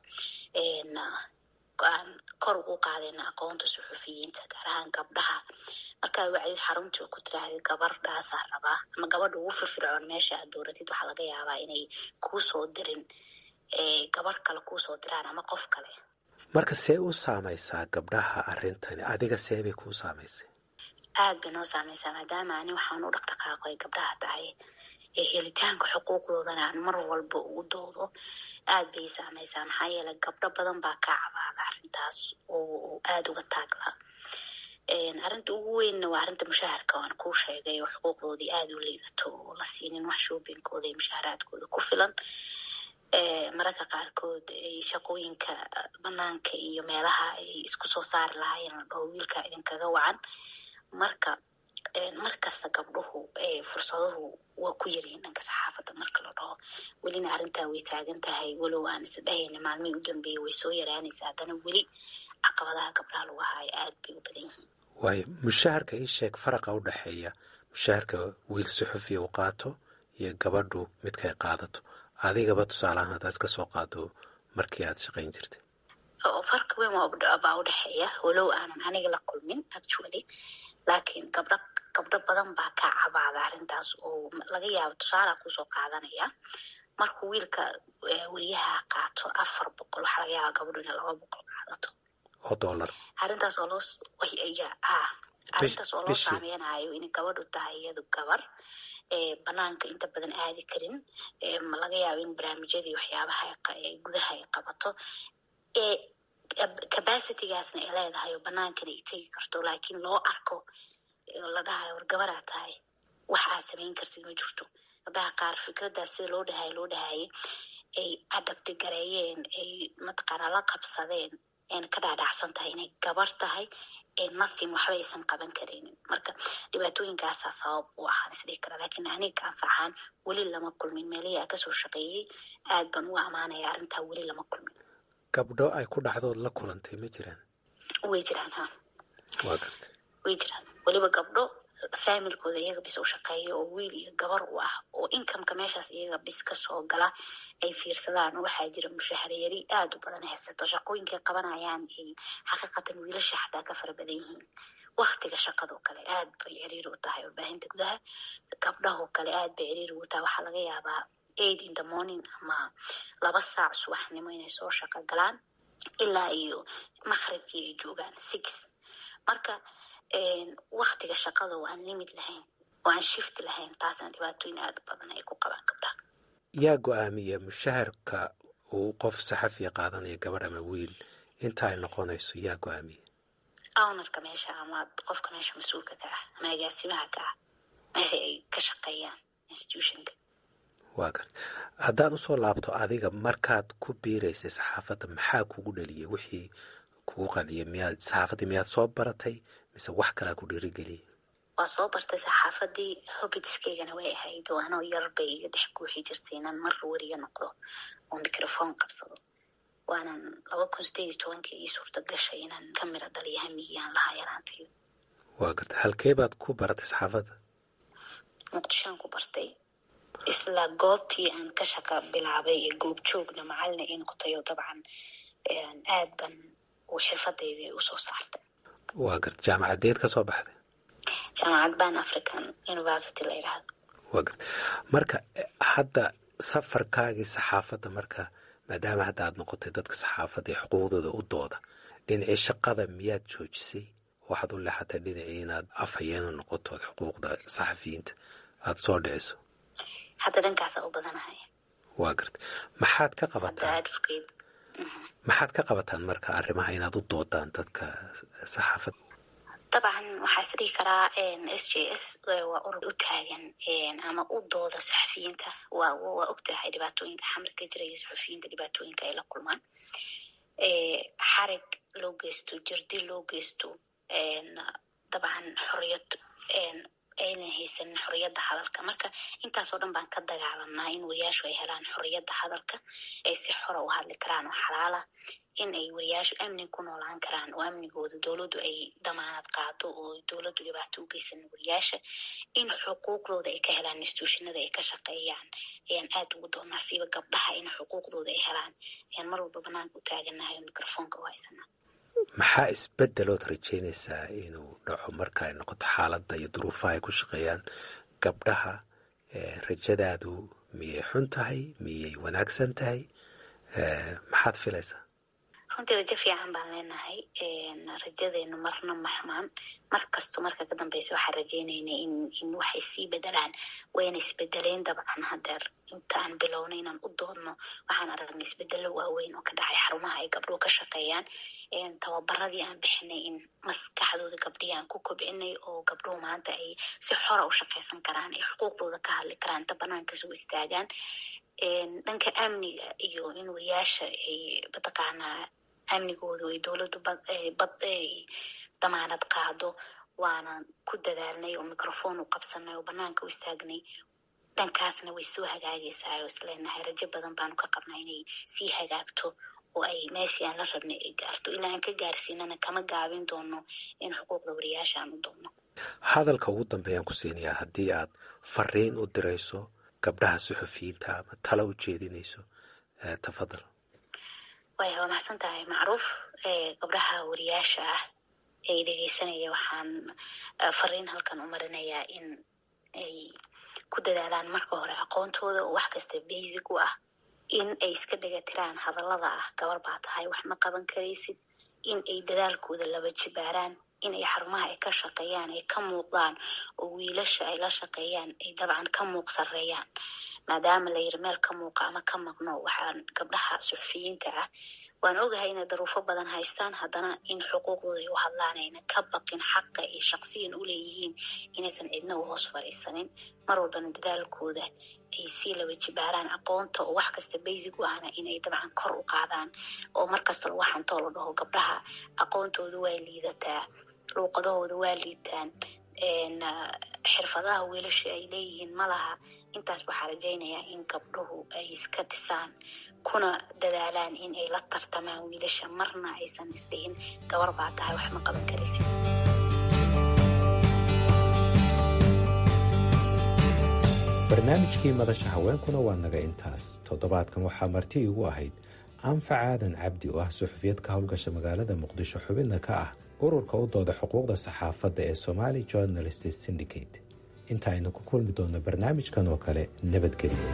aan kor ugu qaadayna aqoonta suxufiyiinta gaar ahaan gabdhaha markaa wacdid xaruntii ku tiraahday gabardhaasaa rabaa ama gabadha ugu firfircoon meesha aad dooratid waxaa laga yaabaa inay kuu soo dirin gabar kale kuu soo diraan ama qof kale marka see u saamaysaa gabdhaha arrintani adiga see bay kuu saamaysay aad bay noo saamaysaa maadaama ani waxaan u dhaqdhaqaaqo ay gabdhaha tahay ee helitaanka xuquuqdoodana aan mar walba ugu doodo aad bay saamaysaa maxaa yeeley gabdho badan baa ka cabaada arrintaas oo aada uga taaglaa arrinta ugu weynna waa arrinta mushaharka waan kuu sheegay oo xuquuqdoodii aada u liidato oo la siinin wax shoobingkooda iyo mushaharaadkooda ku filan mararka qaarkood ay shaqooyinka banaanka iyo meelaha ay isku soo saari lahaayeen la dhaho wiilka idinkaga wacan marka markasta gabdhuhu fursaduhu waa ku yaryihiin dhanka saxaafadda marka la dhaho welina arrintaa way taagan tahay walow aan isdhahayna maalmihii u dambeeyey way soo yaraanaysa haddana weli caqabadaha gabdhaha lagu haayo aad bay u badan yihiin waayo mushaharka ii sheeg faraqa u dhexeeya mushaharka wiil suxufiya u qaato iyo gabadhu midkay qaadato adigaba tusaalahaan haddaad iska soo qaado markii aad shaqayn jirtay farka weyn baa u dhexeeya walow aanan aniga la kulmin actually laakiin gabdho gabdho badan baa ka cabaada arrintaas oo laga yaabo tusaalaa kusoo qaadanaya markuu wiilka weriyaha qaato afar boqol waxaa laga yaaba gabadhu inay laba boqol qaadato oo dollar arrintaas oo loo ah arrintaas oo loo saameynayo in gabadhu tahay iyadu gabar banaanka inta badan aadi karin laga yaabo in barnaamijyadii waxyaabaha gudaha ay qabato capacitygaasna ay leedahay oo banaankana ay tegi karto laakiin loo arko la dhahayo war gabaraa tahay wax aad samayn kartid ma jirto gabdhaha qaar fikraddaas sida loo dhahay loo dhahayay ay adabti gareeyeen ay mataqaanaa la qabsadeen ayna ka dhaadhacsan tahay inay gabar tahay nothing waxba aysan qaban karaynin marka dhibaatooyinkaasaa sabab u ahaan isdhihi kara laakiin aniga anfaxaan weli lama kulmin meelihii aa kasoo shaqeeyey aad baan u amaanaya arrintaa weli lama kulmin gabdho ay ku dhacdood la kulantay ma jiraan way jiraan ha waa gartay way jiraan weliba gabdho faamilkooda iyaga bis u shaqeeya oo wiil iyo gabar u ah oo inkameka meeshaas iyaga bis kasoo gala ay fiirsadaan waxaa jira mushaharyari aada u badan haysato shaqooyinkay qabanayaan ay xaqiiqatan wiilasha xataa ka fara badan yihiin waktiga shaqadoo kale aad bay ciriiri u tahay warbaahinta gudaha gabdhahoo kale aad bay ciriiri u tahay waxaa laga yaabaa aid in the morning ama laba saac subaxnimo inay soo shaqo galaan ilaa iyo maqribkii ay joogaan six marka waktiga shaqada oo aan limid lahayn oo aan shift lahayn taasna dhibaatooyin aada u badan ay ku qabaan gabdhaha yaa go-aamiya mushaharka uu qof saxafiya qaadanaya gabadh ama wiil inta ay noqonayso yaa go-aamiya ownarka meesha ama qofka meesha mas-uulka ka ah ama agaasimaha ka ah meesha ay ka shaqeeyaan institutionka waa garta haddaan usoo laabto adiga markaad ku biiraysay saxaafadda maxaa kugu dhaliyay wixii kugu qanciyay miyaad saxaafaddii miyaad soo baratay mise wax kalaa ku dhiirigeliyay waa soo bartay saxaafadii hobitiskaygana way ahayd oo anoo yar bay iga dhex guuxi jirtay inaan mar weriga noqdo oo microphone qabsado waanan laba kun sideed iyo tobankii ii suurta gashay inaan ka miro dhaliyo hamigii aan lahaa yaraantayda waa garta halkee baad ku baratay saxaafadda muqdishoan ku bartay isla goobtii aan ka shaqa bilaabay ee goob joogna macalina ii noqotay oo dabcan aad ban uu xirfadayda usoo saartay waa garta jaamacadeed ka soo baxday jaamacad ban african university la yidhahdo waa garta marka hadda safarkaagii saxaafadda marka maadaama hadda aad noqotay dadka saxaafadda ee xuquuqdooda u dooda dhinacii shaqada miyaad joojisay waxaad u leexatay dhinacii inaad afhayeenu noqoto ood xuquuqda saxafiyiinta aada soo dhiciso hadda dhankaasa u badanahay waa garta maxaad ka qabataan maxaad ka qabataan marka arrimaha inaad u doodaan dadka saxaafadda dabcan waxaa is dhihi karaa s j s waa urur u taagan ama u dooda saxafiyiinta waa waa ogtahay dhibaatooyinka xamarka jiraya saxafiyiinta dhibaatooyinka ay la kulmaan xarig loo geysto jirdi loo geysto dabcan xoriyad aynan haysanin xoriyadda hadalka marka intaasoo dhan baan ka dagaalanaa in wariyaashu ay helaan xoriyadda hadalka ay si xora u hadli karaan oo xalaala in ay wariyaashu amni ku noolaan karaan oo amnigooda dowladdu ay damaanad qaado oo dowladdu dhibaato u geysanin wariyaasha in xuquuqdooda ay ka helaan instituushinada ay ka shaqeeyaan ayaan aad ugu doonaa siiba gabdhaha in xuquuqdooda ay helaan ayaan mar walba banaanka u taaganahay oo microfoonka u haysanaa maxaa isbedelood rajaynaysaa inuu dhaco marka ay noqoto xaaladda iyo duruufaha ay ku shaqeeyaan gabdhaha rajadaadu miyay xun tahay miyay wanaagsan tahay maxaad filaysaa runtii rajo fiican baan leenahay rajadeenu marna maxmaan mar kasto marka ka dambeysa waxaan rajeynaynay in in waxay sii bedelaan wayna isbedeleen dabcan hadeer intaan bilowna inaan u doodno waxaan aragnay isbedelo waaweyn oo ka dhacay xarumaha ay gabdhuhu ka shaqeeyaan tababaradii aan bixinay in maskaxdooda gabdhihii aan ku kobcinay oo gabdhuhu maanta ay si xora u shaqeysan karaan ay xuquuqdooda ka hadli karaan inta banaanka soo istaagaan dhanka amniga iyo in wariyaasha ay mataqaanaa amnigoodu ay dowladdu bad damaanad qaado waana ku dadaalnay oo microphone u qabsanay oo banaanka u istaagnay dhankaasna way soo hagaagaysaa oo isleenahay rajo badan baanu ka qabnaa inay sii hagaagto oo ay meeshii aan la rabnay ay gaarto ilaa aan ka gaarsiinana kama gaabin doono in xuquuqda wariyaasha aan u doonno hadalka ugu dambeeyaan ku siinayaa haddii aad fariin u dirayso gabdhaha suxufiyiinta ama tala u jeedinayso tafadal way waa maxsan tahay macruuf gabdhaha wariyaasha ah ee dhegeysanaya waxaan fariin halkan u marinayaa in ay ku dadaalaan marka hore aqoontooda oo wax kasta basic u ah in ay iska dhegatiraan hadallada ah gabar baa tahay wax ma qaban karaysid in ay dadaalkooda laba jibaaraan in ay xarumaha ay ka shaqeeyaan ay ka muuqdaan oo wiilasha ay la shaqeeyaan ay dabcan ka muuq sareeyaan maadaama la yiri meel ka muuqa ama ka maqno waxaan gabdhaha suxufiyiinta ah waan ogahay inay daruufo badan haystaan haddana in xuquuqdooda ay u hadlaan ayna ka baqin xaqa ay shaqsiyan u leeyihiin inaysan cidna u hoos fariisanin mar walbana dadaalkooda ay sii laba jibaaraan aqoonta oo wax kasta basic u ahna inay dabcan kor u qaadaan oo markasta lagu xantoo la dhaho gabdhaha aqoontooda waa liidataa luuqadahooda waa liitaan xirfadaha wiilasha ay leeyihiin malaha intaas waxaa rajaynayaa in gabdhuhu ay iska dhisaan kuna dadaalaan in ay la tartamaan wiilasha marna aysan isdhihin gabar baa tahay wax ma qaban karaysid barnaamijkii madasha haweenkuna waa naga intaas toddobaadkan waxaa marti igu ahayd anfac aadan cabdi oo ah suxufiyad ka howlgasha magaalada muqdisho xubinna ka ah ururka u dooda xuquuqda saxaafadda ee somali journalist syndicate inta aynu ku kulmi doonno barnaamijkan oo kale nabadgelyo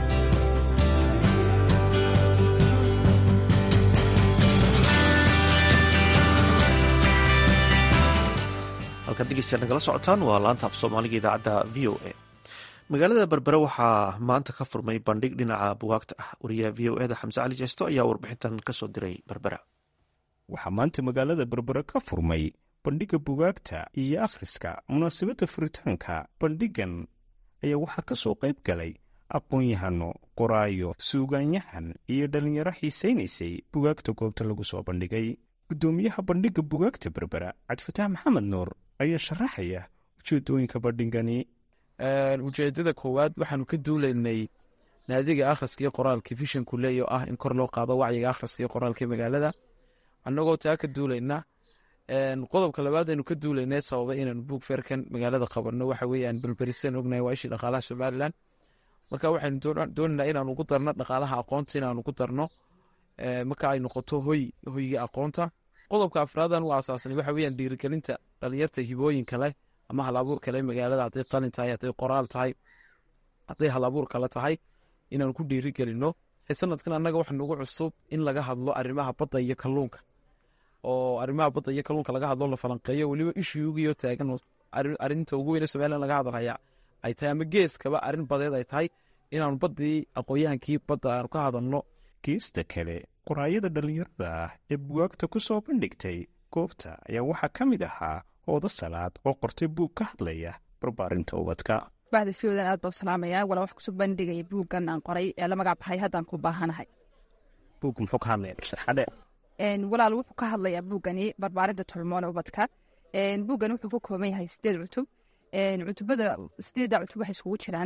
halkaad dhegeystayaal nagala socotaan waa laanta af soomaaliga idaacadda v o a magaalada berbere waxaa maanta ka furmay bandhig dhinaca bugaagta ah wariyaha v o eda xamse cali jeesto ayaa warbixintan kasoo diray berbera waxaa maanta magaalada berbere ka furmay bandhigga bugaagta iyo akhriska munaasabadda furitaanka bandhiggan ayaa waxaa ka soo qayb galay aqoon-yahano qoraayo suugaanyahan iyo dhallinyaro xiisaynaysay bugaagta goobta lagu soo bandhigay guddoomiyaha bandhigga bugaagta berbera cabdifataax maxamed nuur ayaa sharaxaya ujeedooyinka bandhigani ujeedada koowaad waxaanu ka duulaynay naadiga akhriska iyo qoraalka vishanku leeyo ah in kor loo qaado wacyiga akhriska iyo qoraalka magaalada annagoo taa ka duulayna qodobka labaad aynu ka duulaynay sababa inaanu buug feerkan magaalada qabanno waxa weeyaan balberiseen ognahay waa ishii dhaqaalaha somalilan marka waxaynu doonaynaa inaanu ugu darno dhaqaalaha aqoonta inaanu ugu darno marka ay noqoto hoy hoyga aqoonta qodobka afraadan u asaasnay waxa weeyaan dhiirigelinta dhalinyarta hibooyinka leh ama hal abuur kale magaalada hadday qalin tahay hadday qoraal tahay hadday hal abuur kale tahay inaanu ku dhiirigelino sanadkan annaga waxa nagu cusub in laga hadlo arrimaha badda iyo kalluunka oo arrimaha badda iyo kalluunka laga hadlo la falanqeeyo weliba ishuugiyo taagan arrinta ugu weyne somalilan laga hadalhaya ay tahay ama geeskaba arrin badeed ay tahay inaanu baddii aqoonyahaankii badda aanu ka hadalno geesta kale qoraayada dhallinyarada ah ee bugaagta ku soo bandhigtay goobta ayaa waxaa ka mid ahaa ooda salaad oo qortay buug ka hadlaya barbaarinta ubadka baxda fiodan aad baa u salaamayaa walaa wax kusoo bandhigaya buuggan aan qoray ee la magac baxay haddaan ku baahanahay buug muxuu ka hadlaya sarxadhe walaal wuxuu ka hadlayaa buuggani barbaarinta tolmoone ubadka buuggan wuxuu ka kooban yahay sideed cutub cutubada sideedda cutub waxay iskugu jiraan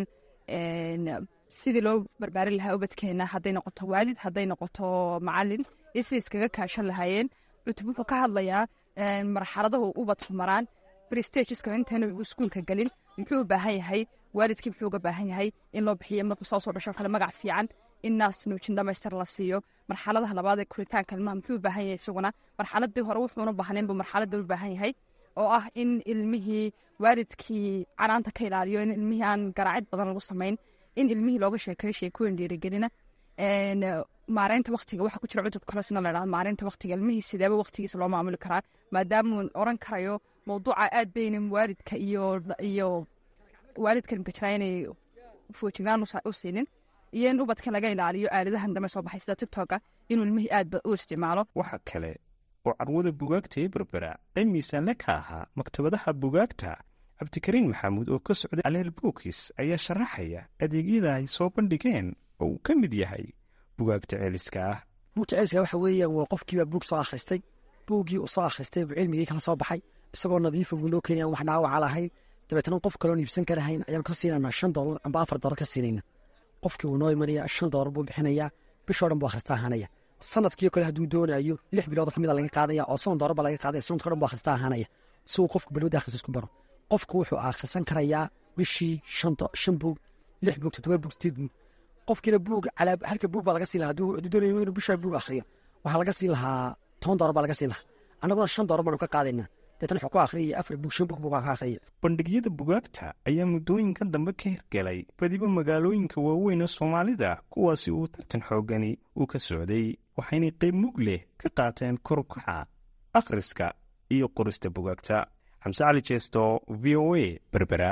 sidii loo barbaarin lahaa ubadkeena hadday noqoto waalid hadday noqoto macalin iyo siday iskaga kaashan lahaayeen cutub wuxuu ka hadlayaa marxaladahu ubadku maraan brestageska intaanu iskuulka gelin muxuu u baahan yahay waalidkii muxuu uga baahan yahay in loo bixiyo markuu soo soo dhasho kale magac fiican in naas nuujin dhamaystir la siiyo marxaladaha labaad ee koritaanka ilmaha muxuu u baahan yahay isaguna marxaladii hore wuxuuna baahnayn buu marxaladda u baahan yahay oo ah in ilmihii waalidkii canaanta ka ilaaliyo in ilmihii aan garaacid badan lagu samayn in ilmihii looga sheekeeyo sheekooyin dhiirigelina maareynta waktiga waxa ku jira cutub kalesna la dhahdo maareynta waktiga ilmihii sideeba waktigiisa loo maamuli karaa maadaamuu oran karayo mawduuca aad baynan waalidka iyo iyo waalidka imka jiraa inay foojignaan u siinin iyo in ubadka laga ilaaliyo aaladahan dambe soo baxay sida tigtoka inuu ilmihii aad u isticmaalo waxa kale oo carwada bugaagta ee berbera ay miisaanle ka ahaa maktabadaha bugaagta cabdikariin maxamuud oo ka socday aleel buukis ayaa sharaxaya adeegyada ay soo bandhigeen oo uu ka mid yahay bugaagta ceeliska ah buugta ceeliska waxa weeyaan waa qofkiibaa buug soo akhristay buuggii uu soo akhristay buu cilmigii kala soo baxay isagoo nadiifa buu noo keenaya wax dhaawaca lahayn dabeetna qof kaloon iibsan karahayn ayaan ka siinanaa shan doolar amba afar doolar ka siinayna qofkii wuu noo imanaya shan doolar buu bixinayaa bishoo dhan buu akhrista ahaanaya sanadkii kale hadduu doonayo lix bilood ka mida laga qaadaya oo soon doolar baa laga qaadaya sanadkoo dhan buu akhrista ahaanaya si uu qofku balwada akhris isku baro qofku wuxuu akhrisan karayaa bishii shan buug lix buug toddoba buug sideed buug qofkiina buug halka buug baa laga siin lahaa hadduu doonayo inuu bishaa buug akhriyo waxaa laga siin lahaa toban doolar baa laga siin lahaa annaguna shan doolar baanu ka qaadaynaa deetna wuxuu ku akhriyaya afar buug shan buug buu ka akhriyaya bandhigyada bugaagta ayaa muddooyinka dambe ka hirgelay badiba magaalooyinka waaweyn ee soomaalida kuwaasi uu tartan xoogani uu ka socday waxaynay qayb mug leh ka qaateen korkaca akhriska iyo qorista bugaagta xamse cali jeesto v o a berbera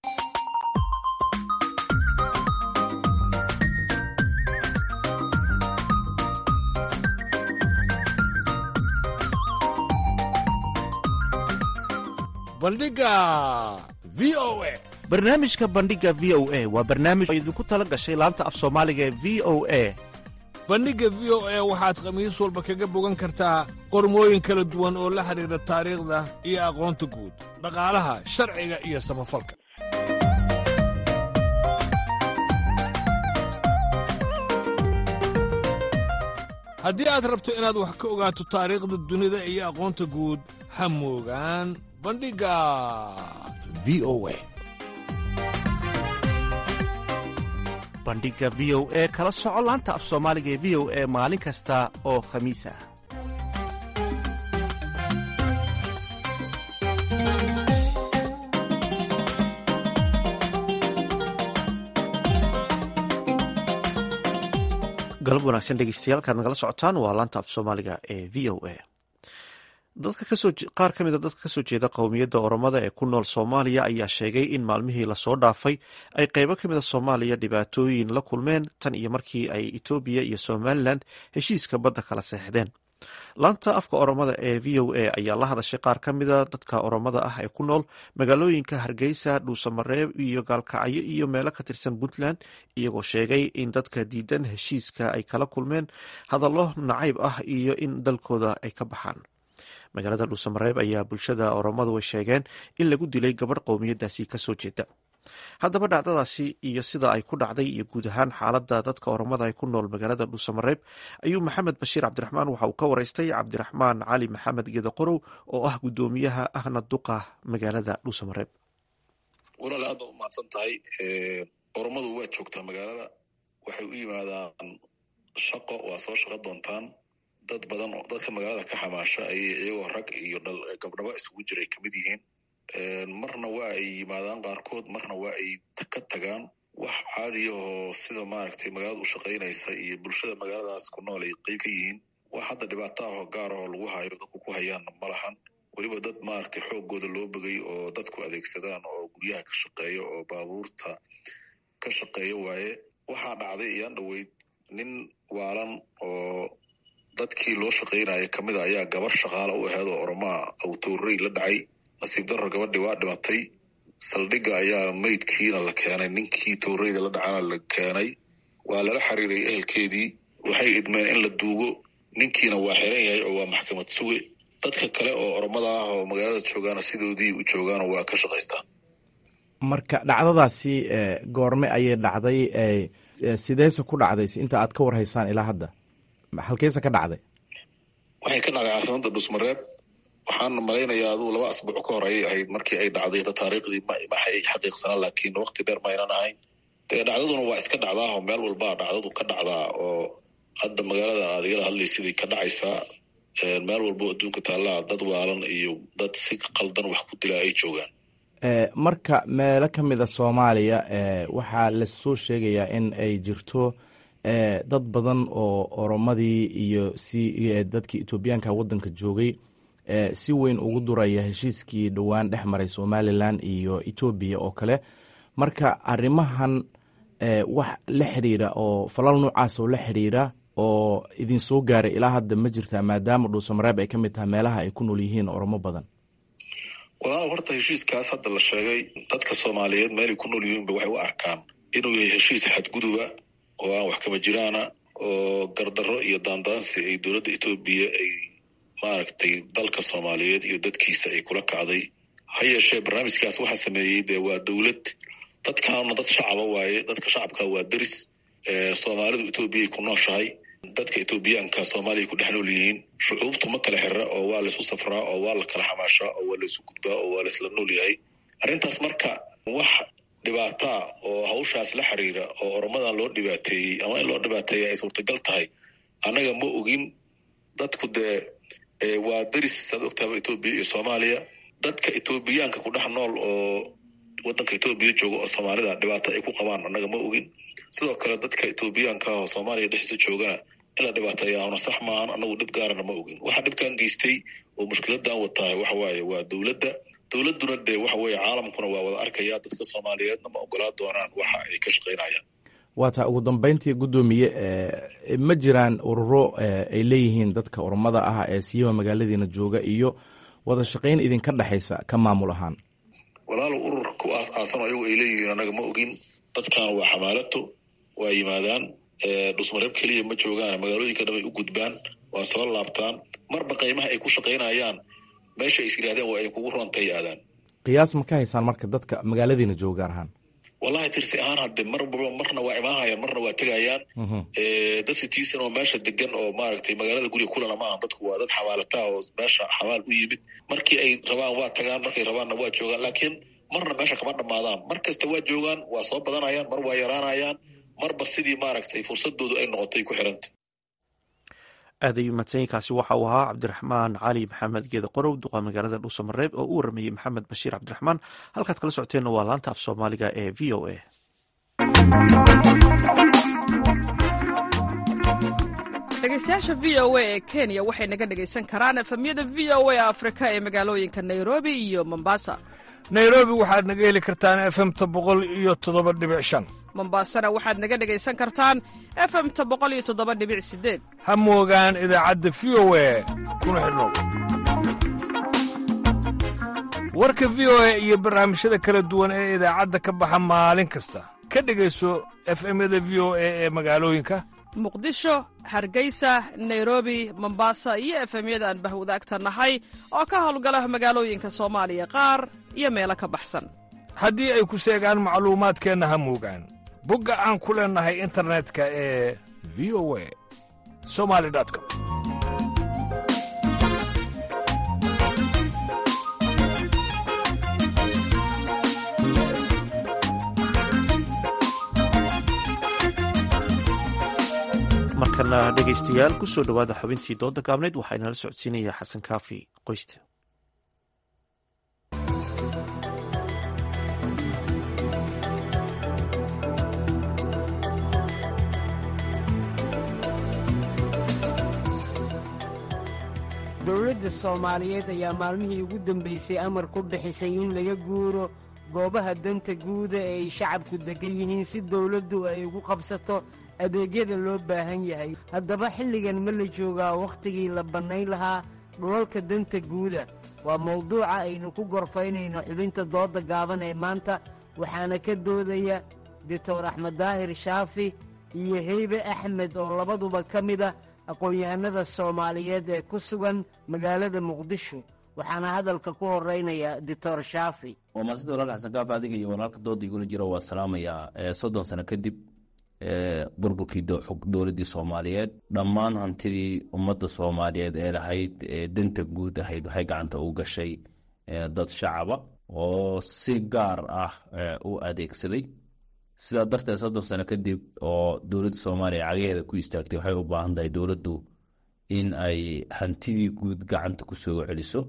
bandhiga v o a barnaamijka bandhiga v o a waa barnaamij oo idinku tala gashay laanta af soomaaliga ee v o a bandhigga v o a waxaad khamiis walba kaga bogan kartaa qormooyin kala duwan oo la xidhiidha taariikhda iyo aqoonta guud dhaqaalaha sharciga iyo samafalka haddii aad rabto inaad wax ka ogaato taariikhda dunida iyo aqoonta guud ha moogaan bandhigga v o a bandhiga v o e kala soco laanta af soomaaliga ee v o e maalin kasta oo khamiis ah galab wanaagsan dhegeystayaal kaad nagala socotaan waa laanta af soomaaliga ee v o a dadka kasoo qaar ka mida dadka kasoo jeeda qowmiyadda oromada ee ku nool soomaaliya ayaa sheegay in maalmihii lasoo dhaafay ay qeybo ka mida soomaaliya dhibaatooyin la kulmeen tan iyo markii ay etoobiya iyo somalilan heshiiska badda kala seexdeen laanta afka oromada ee v o a ayaa la hadashay qaar ka mida dadka oromada ah ee ku nool magaalooyinka hargeysa dhuusamareeb iyo gaalkacyo iyo meelo ka tirsan puntland iyagoo sheegay in dadka diidan heshiiska ay kala kulmeen hadallo nacayb ah iyo in dalkooda ay ka baxaan magaalada dhuusamareeb ayaa bulshada oromadu ay sheegeen in lagu dilay gabadh qowmiyadaasi kasoo jeeda haddaba dhacdadaasi iyo sida ay ku dhacday iyo guud ahaan xaaladda dadka oromada ay ku nool magaalada dhuusamareeb ayuu maxamed bashiir cabdiraxmaan waxa uu ka waraystay cabdiraxmaan cali maxamed geeda qorow oo ah guddoomiyaha ahna duqa magaalada dhuusamareeb walaal aad baad umahadsan tahay oromadu waa joogtaa magaalada waxay u yimaadaan shaqo waa soo shaqo doontaan dad badan oo dadka magaalada ka xamaasha ayay iyagoo rag iyo gabdhaba isugu jiray kamid yihiin marna waa ay yimaadaan qaarkood marna waa ay ka tagaan wax caadiya oo sida maaragtay magaalada u shaqaynaysa iyo bulshada magaaladaas ku nool ay qeyb ka yihiin wax hadda dhibaato ah oo gaar ah oo lagu hayo dadku ku hayaanna ma lahan weliba dad maaragtay xooggooda loo bogay oo dadku adeegsadaan oo guryaha ka shaqeeya oo baabuurta ka shaqeeya waaye waxaa dhacday iyaan dhoweyd nin waalan oo dadkii loo shaqaynaya kamid a ayaa gabar shaqaale u aheed oo oromaa awtowrey la dhacay nasiib darro gabadhii waa dhimatay saldhigga ayaa meydkiina la keenay ninkii towreyda la dhacana la keenay waa lala xiriiray ehelkeedii waxay idmeen in la duugo ninkiina waa xiran yahay oo waa maxkamad suge dadka kale oo oromada ah oo magaalada joogaana sidoodii u joogaana waa ka shaqaystaan marka dhacdadaasi goorme ayay dhacday sideese ku dhacday inta aad ka warhaysaan ilaa hadda halkeese ka dhacday waxay ka dhacday caasimada dhusmareeb waxaana malaynayaa aduu laba asbuuc ka hor ayay ahayd markii ay dhacday taariikhdii maxay xaqiiqsanaa laakiin wakti dheer maynan ahayn dee dhacdaduna waa iska dhacdaao meel walbaa dhacdadu ka dhacdaa oo hadda magaaladan aad igala hadlaysidii ka dhacaysaa meel walbo adduunka taallaa dad waalan iyo dad si qaldan wax ku dilaa ay joogaan marka meelo ka mida soomaaliya waxaa lasoo sheegayaa in ay jirto dad badan oo oromadii iyo si dadkii etoobiyaanka waddanka joogay si weyn ugu duraya heshiiskii dhowaan dhex maray somalilan iyo etoobiya oo kale marka arrimahan wax la xiriira oo falal noocaas oo la xiriira oo idin soo gaaray ilaa hadda ma jirtaa maadaama dhuusamareeb ay ka mid tahay meelaha ay ku nool yihiin oromo badan walaal horta heshiiskaas hadda la sheegay dadka soomaaliyeed meelay ku nool yihiinba waxay u arkaan inuu yahay heshiis xadguduba oo aan wax kama jiraana oo gardarro iyo daandaansi ay dowladda etoobiya ay maaragtay dalka soomaaliyeed iyo dadkiisa ay kula kacday ha yeeshee barnaamijkaas waxaa sameeyey dee waa dowlad dadkaana dad shacaba waaye dadka shacabka waa deris soomaalidu etoobiyay ku nooshahay dadka etoobiyaanka soomaaliya ku dhex nool yihiin shucuubtu ma kala xira oo waa laysu safraa oo waa la kala xamaashaa oo waa laysu gudbaa oo waa laysla nool yahay arrintaas marka wax dhibaataa oo hawshaas la xiriira oo oromadan loo dhibaateeyey ama in loo dhibaateeya ay suurtagal tahay annaga ma ogin dadku dee waa deris saad ogtaaba etoobiya iyo soomaaliya dadka etoobiyaanka ku dhex nool oo waddanka etoobiya jooga oo soomaalida dhibaato ay ku qabaan annaga ma ogin sidoo kale dadka etoobiyaanka oo soomaaliya dhexdiisa joogana in la dhibaateeyaana sax maahan annagu dhib gaarana ma ogin waxa dhibkan geystay oo mushkiladan watahay waxa waaye waa dowladda dowladduna dee waxa weeye caalamkuna waa wada arkaya dadka soomaaliyeedna ma ogolaa doonaan waxa ay ka shaqaynayaan waa taa ugu dambeyntii guddoomiye ma jiraan ururo ay leeyihiin dadka oromada ah ee siiba magaaladiina jooga iyo wada shaqayn idinka dhexaysa ka maamul ahaan walaalo urur ku aas aasan ayagu ay leeyihiin annaga ma ogin dadkan waa xamaalato waa yimaadaan dhusmareeb keliya ma joogaan magaalooyinka dhan ay u gudbaan waa soo laabtaan marba qaymaha ay ku shaqaynayaan meesha is yidhahdeen waa ay kugu roontay aadaan qiyaas ma ka haysaan marka dadka magaaladiina jooga gaar ahaan wallahi tirsi ahaan hadde marba marna waa imaahayaan marna waa tegayaan dad sitiisan oo meesha degan oo maaragtay magaalada guriga kulana maaha dadku waa dad xamaalataa oo meesha xamaal u yimid markii ay rabaan waa tagaan markay rabaanna waa joogaan laakiin marna meesha kama dhammaadaan mar kasta waa joogaan waa soo badanayaan mar waa yaraanayaan marba sidii maaragtay fursadoodu ay noqotay ku xiranta aad ayuu mahadsanyiinkaasi waxa uu ahaa cabdiraxmaan cali maxamed geeda qorow duqa magaalada dhuusamareeb oo u waramayey maxamed bashiir cabdiraxmaan halkaad kala socoteenna waa laanta af soomaaliga ee v o a dhegeystayaasha v o a ee kenya waxay naga dhegaysan karaan efemyada v o a afrika ee magaalooyinka nairobi iyo mombasa nairobi waxaad naga heli kartaan efemta boqol iyo toddoba dhibic shan mombaasana waxaad naga dhegaysan kartaan efemta boqol iyo toddoba dhibic sideed ha moogaan idaacadda v o e kuna xidhnow warka v o e iyo barnaamijyada kala duwan ee idaacadda ka baxa maalin kasta ka dhegayso efemyada v o e ee magaalooyinka muqdisho hargeysa nairobi mombasa iyo efemyada aan bahwadaagta nahay oo ka howlgala magaalooyinka soomaaliya qaar iyo meelo ka baxsan haddii ay ku seegaan macluumaadkeenna ha moogaan bogga aan ku leennahay internetka ee v o e somali com markana dhegaystayaal ku soo dhowaada xubintii dooda gaabneyd waxaa inala socodsiinaya xasan kaafi qoyste dowladda soomaaliyeed ayaa maalmihii ugu dambaysay amar ku bixisay in laga guuro goobaha danta guuda ee ay shacabku degan yihiin si dowladdu ay ugu qabsato adeegyada loo baahan yahay haddaba xilligan ma la joogaa wakhtigii la bannayn lahaa dhulalka danta guuda waa mawduuca aynu ku gorfaynayno xubinta doodda gaaban ee maanta waxaana ka doodaya doctor axmed daahir shaafi iyo heybe axmed oo labaduba ka mid a aqoon-yahanada soomaaliyeed ee ku sugan magaalada muqdisho waxaana hadalka ku horeynaya doctor shaafi waa maasida walaalka xasan kaaf adiga iyo walaalka dooda igula jiro waa salaamayaa soddon sano kadib burburkii dowladdii soomaaliyeed dhammaan hantidii ummadda soomaaliyeed ee lahayd ee danta guud ahayd waxay gacanta u gashay dad shacaba oo si gaar ah u adeegsaday sidaa darteed soddon sano kadib oo dowladda soomaaliya cagaheeda ku istaagtay waxay u baahan tahay dowladdu in ay hantidii guud gacanta ku soo celiso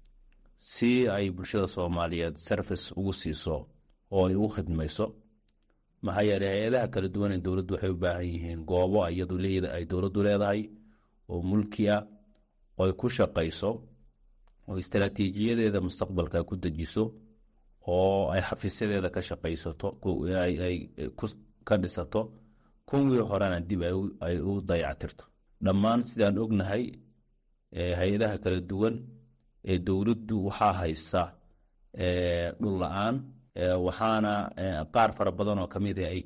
si ay bulshada soomaaliyeed service ugu siiso oo ay ugu khidmayso maxaa yeeley hay-adaha kala duwan ee dowladdu waxay u baahan yihiin goobo iyadu ay dowladdu leedahay oo mulki ah oo ay ku shaqayso oo istaraatiijiyadeeda mustaqbalka ku dejiso oo ay xafiisyadeeda ka shaqaysato ay ka dhisato kuwii horena dib ay u dayactirto dhammaan sidaan ognahay hay-adaha kala duwan ee dowladdu waxaa haysa dhul la-aan waxaana qaar fara badan oo ka mid ah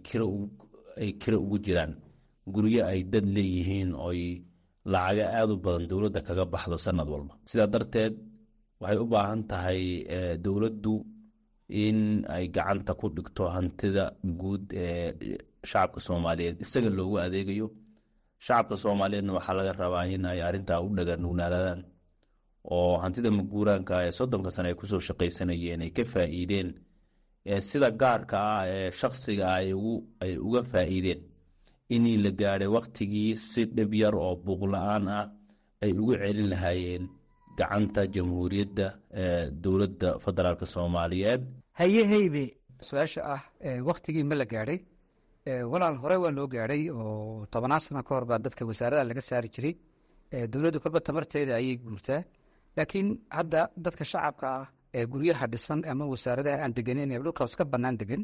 ay kiro ugu jiraan guryo ay dad leeyihiin oy lacaga aada u badan dowladda kaga baxdo sanad walba sidaa darteed waxay u baahan tahay dowladdu in ay gacanta ku dhigto hantida guud ee shacabka soomaaliyeed isaga loogu adeegayo shacabka soomaaliyeedna waxaa laga rabaa in ay arrintaa u dhaganugnaadaan oo hantida maguuraanka ee soddonka sane ay kusoo shaqaysanayeen ay ka faa'iideen sida gaarka ah ee shaksiga ah ay uga faa'iideen inii la gaadhay wakhtigii si dhib yar oo buuqla-aan ah ay ugu celin lahaayeen gacanta jamhuuriyadda dowladda federaalk soomaaliyeed haye heybe su-aasha ah wakhtigii ma la gaadhay walaal hore waa loo gaadhay oo tobannaan sano ka hor baa dadka wasaarada laga saari jiray dowladdu kolba tamarteeda ayay guurtaa laakiin hadda dadka shacabka ah ee guryaha dhisan ama wasaaradaha aan deganeyn ee dhulkaas ka bannaan degan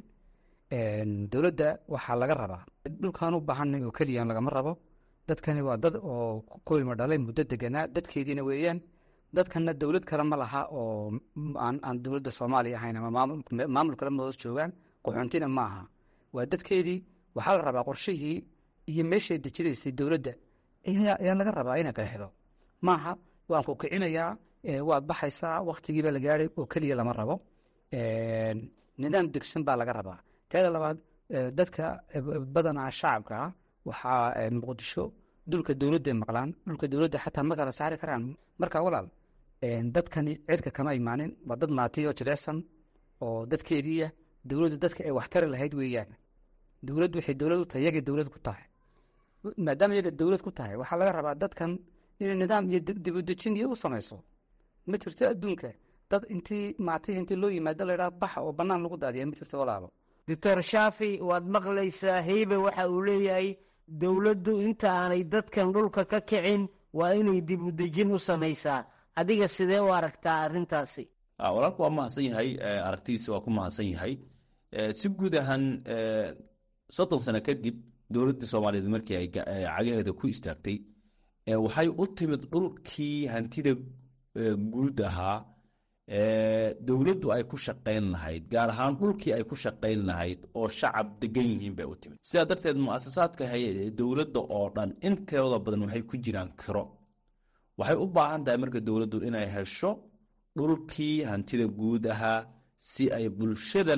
dowladda waxaa laga rabaa dhulkaan u baahanay oo keliyan lagama rabo dadkani waa dad oo ku ilmo dhalay muddo deganaa dadkeediina weeyaan dadkana dowlad kale ma laha oo aan dowladda soomaaliya ahayn ama maamul kale ma hoos joogaan qaxoontina ma aha waa dadkeedii waxaa la rabaa qorshihii iyo meeshay dejinaysay dowladda ayaa laga rabaa inay qeexdo maaha waan ku kicinayaa waad baxaysaa wakhtigiiba la gaadhay oo keliya lama rabo nidaam degsan baa laga rabaa teeda labaad dadka badanaa shacabka ah waxaa muqdisho dhulka dowladday maqlaan dhulka dowladda xataa ma kala saari karaan marka walaal dadkani cirka kama imaanin waa dad maatiyo jirecsan oo dadkeediiya dowladdu dadka ay waxtari lahayd weeyaan dowladdu waxay dowlad u tahay yagay dowlad ku tahay maadaama yaga dowlad ku tahay waxaa laga rabaa dadkan inay nidaam iyo dibudejin iyo u samayso ma jirto adduunka dad intii maatihi intii loo yimaado laydhaha baxa oo bannaan lagu daadiya ma jirto walaalo doctor shaafi waad maqlaysaa heybe waxa uu leeyahay dowladdu inta aanay dadkan dhulka ka kicin waa inay dib u dejin u samaysaa adiga sidee u aragtaa arrintaasi walaalku waa mahadsan yahay aragtidiisa waa ku mahadsan yahay si guud ahaan soddon sano kadib dowladdii soomaaliyeed markii ay cagaheeda ku istaagtay waxay u timid dhulkii hantida guud ahaa dowladdu ay ku shaqayn lahayd gaar ahaan dhulkii ay ku shaqayn lahayd oo shacab degan yihiin bay u timid sidaa darteed muasasaadka hay dowladda oo dhan intooda badan waxay ku jiraan kiro waxay u baahan tahay marka dowladdu inay hesho dhulkii hantida guud ahaa si ay bulshadan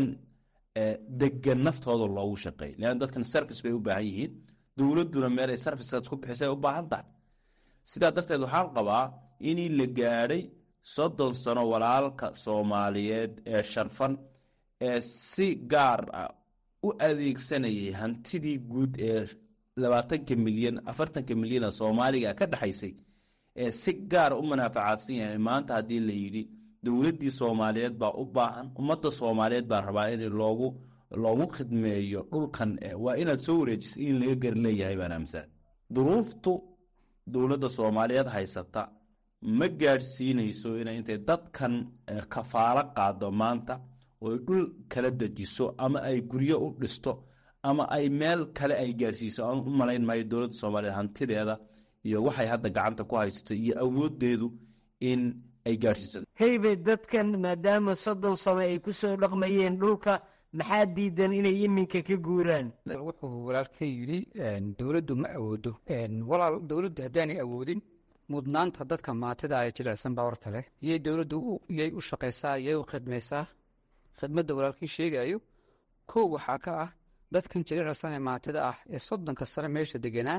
degan naftooda loogu shaqeey leanna dadkan service bay u baahan yihiin dowladduna meel ay servicekaas ku bixisay u baahan tahay sidaa darteed waxaan qabaa inii la gaadhay soddon sano walaalka soomaaliyeed ee sharfan ee si gaar ah u adeegsanayay hantidii guud ee labaatanka milyan afartanka milyana soomaaliga ka dhexaysay ee si gaara u manaafacaadsan yahay maanta haddii la yidhi dowladdii soomaaliyeed baa u baahan ummadda soomaaliyeed baa rabaa in loogu loogu khidmeeyo dhulkan waa inaad soo wareejisa in laga gar leeyahay baan aaminsan duruuftu dowladda soomaaliyeed haysata ma gaadhsiinayso inay intay dadkan kafaalo qaado maanta oy dhul kala dejiso ama ay guryo u dhisto ama ay meel kale ay gaadhsiiso aan u malayn maayo dowladda soomaaliyeed hantideeda iyo waxay hadda gacanta ku haysato iyo awoodeedu in ay gaadhsiiso heybe dadkan maadaama soddon sano ay ku soo dhaqmayeen dhulka maxaa diidan inay iminka ka guuraan wuxuu walaalkay yidhi dowladdu ma awoodo walaal dowladdu haddaanay awoodin mudnaanta dadka maatida ay jilicsan baa horta leh iyay dowladdu iyay u shaqaysaa iyay u khidmaysaa khidmadda walaalkii sheegayo kow waxaa ka ah dadkan jilicsan ee maatida ah ee soddonka sano meesha deganaa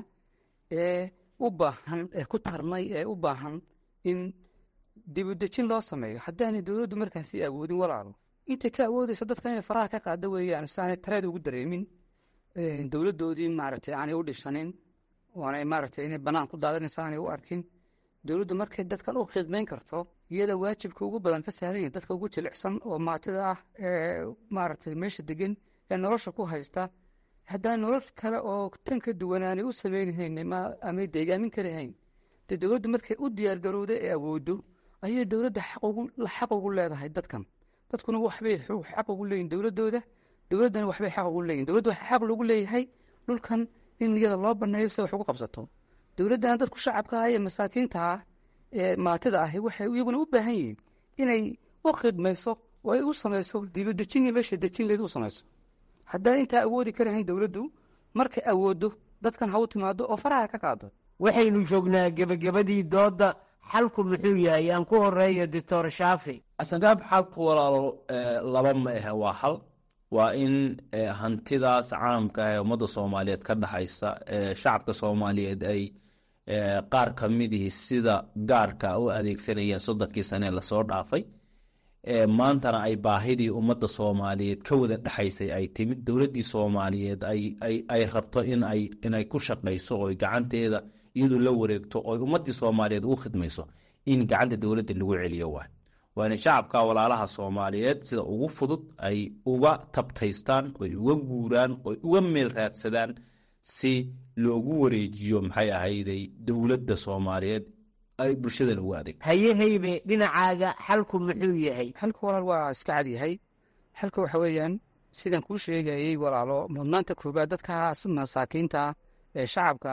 ee u baahan ee ku tarnay ee u baahan in dibudejin loo sameeyo haddaanay dowladdu markaasi awoodin walaalo intay ka awoodaysa dadkan inay faraha ka qaada weeyaan si aanay tareed ugu dareemin dowladdoodii maaragtay aanay u dhibsanin oonay maaragtay inay bannaan ku daadanaysa aanay u arkin dowladdu markay dadkan u khidmayn karto iyada waajibka ugu badan ka saaran yahin dadka ugu jilicsan oo maatida ah ee maaragtay meesha degan ee nolosha ku haysta haddaan nolol kale oo tan ka duwan aanay u samaynahayn amay deegaamin karahayn dee dowladdu markay u diyaargarowda ee awooddo ayay dowladda xaq ugu leedahay dadkan dadkuna waxbay xaq ugu leeyihin dowladdooda dowladdana waxbay xaq ugu leeyihin dowladda waxaa xaq loogu leeyahay dhulkan in iyada loo banneeyo si wax ugu qabsato dowladdana dadku shacabka ah ee masaakiinta ah ee maatida ahi waxay iyaguna u baahan yihiin inay u khidmayso oo ay u samayso dibadejin meesha dejin leed u samayso haddaan intaa awoodi karahayn dowladdu markay awooddo dadkan ha u timaado oo faraha ka qaado waxaynu joognaa gebagabadii doodda xalku muxuu yahay aan ku horeeyo doctor shaafi asangaab xalku walaalo laba ma ahe waa xal waa in hantidaas caamka ah ee ummadda soomaaliyeed ka dhexaysa ee shacabka soomaaliyeed ay qaar ka midihii sida gaarka u adeegsanayeen soddonkii sane lasoo dhaafay maantana ay baahidii ummadda soomaaliyeed ka wada dhexaysay ay timid dowladdii soomaaliyeed ay rabto inay ku shaqayso oo gacanteeda iyadu la wareegto oo ummaddii soomaaliyeed ugu khidmayso in gacanta dowladda lagu celiyo waay waana shacabka walaalaha soomaaliyeed sida ugu fudud ay uga tabtaystaan oy uga guuraan oy uga meel raadsadaan si loogu wareejiyo maxay ahayday dowladda soomaaliyeed ay bulshada ugu adeeg haye haybe dhinacaaga xalku muxuu yahay xalku walaal waa iska cad yahay xalka waxa weeyaan sidaan kuu sheegayey walaalo mudnaanta koobaad dadkaas masaakiinta ee shacabka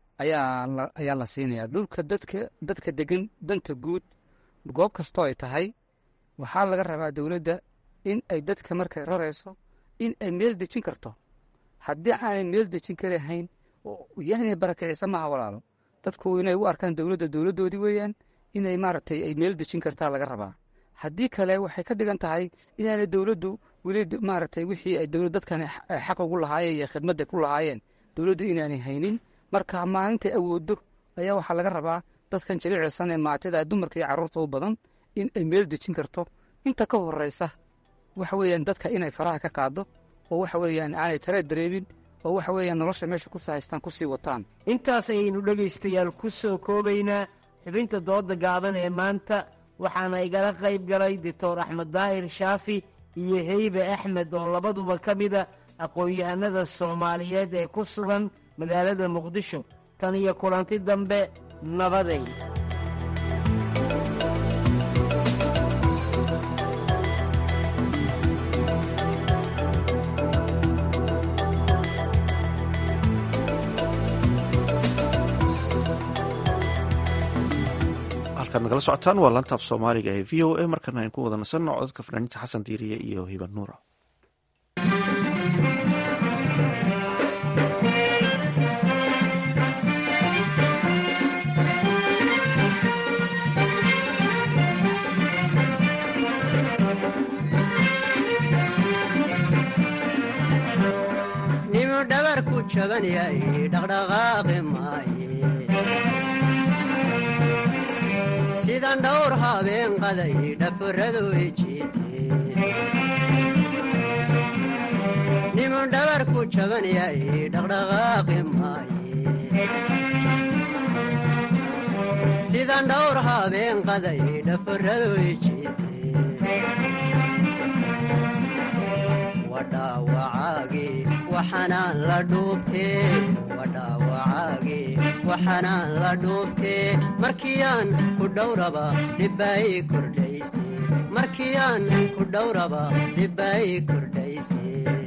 ayaa ayaa la siinayaa dhulka dadka dadka degan danta guud goob kastoo ay tahay waxaa laga rabaa dowladda in ay dadka markay rarayso in ay meel dejin karto haddii aanay meel dejin karahayn yaanay barakicisa maaha walaalo dadku inay u arkaan dowladda dowladdoodii weeyaan inay maaragtay ay meel dejin kartaa laga rabaa haddii kale waxay ka dhigan tahay inaanay dowladdu weli maaragtay wixii ay dowlad dadkan xaq ugu lahaayeen iyo khidmadda ku lahaayeen dowladdu inaanay haynin marka maalintay awooddo ayaa waxaa laga rabaa dadkan jiliicsan ee maatida dumarka iyo carruurta u badan in ay meel dejin karto inta ka horeysa waxa weeyaan dadka inay faraha ka qaado oo waxa weeyaan aanay tareed dareemin oo waxa weeyaan nolosha meesha ku haystaan ku sii wataan intaas ayaynu dhegaystayaal ku soo koobaynaa xubinta dooda gaaban ee maanta waxaana igala qayb galay doctor axmed daahir shaafi iyo heybe axmed oo labaduba ka mida aqoon-yahanada soomaaliyeed ee ku sugan magaalada muqdisho tan iyo kulanti dambe nabaday halkaad nagala socotaan waa laanta af soomaaliga ee v o a markana aynu ku wada nasanno codadka fanaaniinta xasan diiriye iyo hiban nuura nimu dhabarku jaban yahay dhaqdhaqaaqi maaye sidan dhowr habeen qaday dhaforadu ijiite nimu dhabarku jaban yahay dhaqdhaqaaqi maaye sidan dhowr habeen qaday dhaforadu ijiite wadhaawacaagi waxanaan la dhuubtee wadhaawacaagi waxanaan la dhuubtee markiyaan ku dhowraba dhibbaay kordhayse markiyaan ku dhowraba dhibbaay kordhayse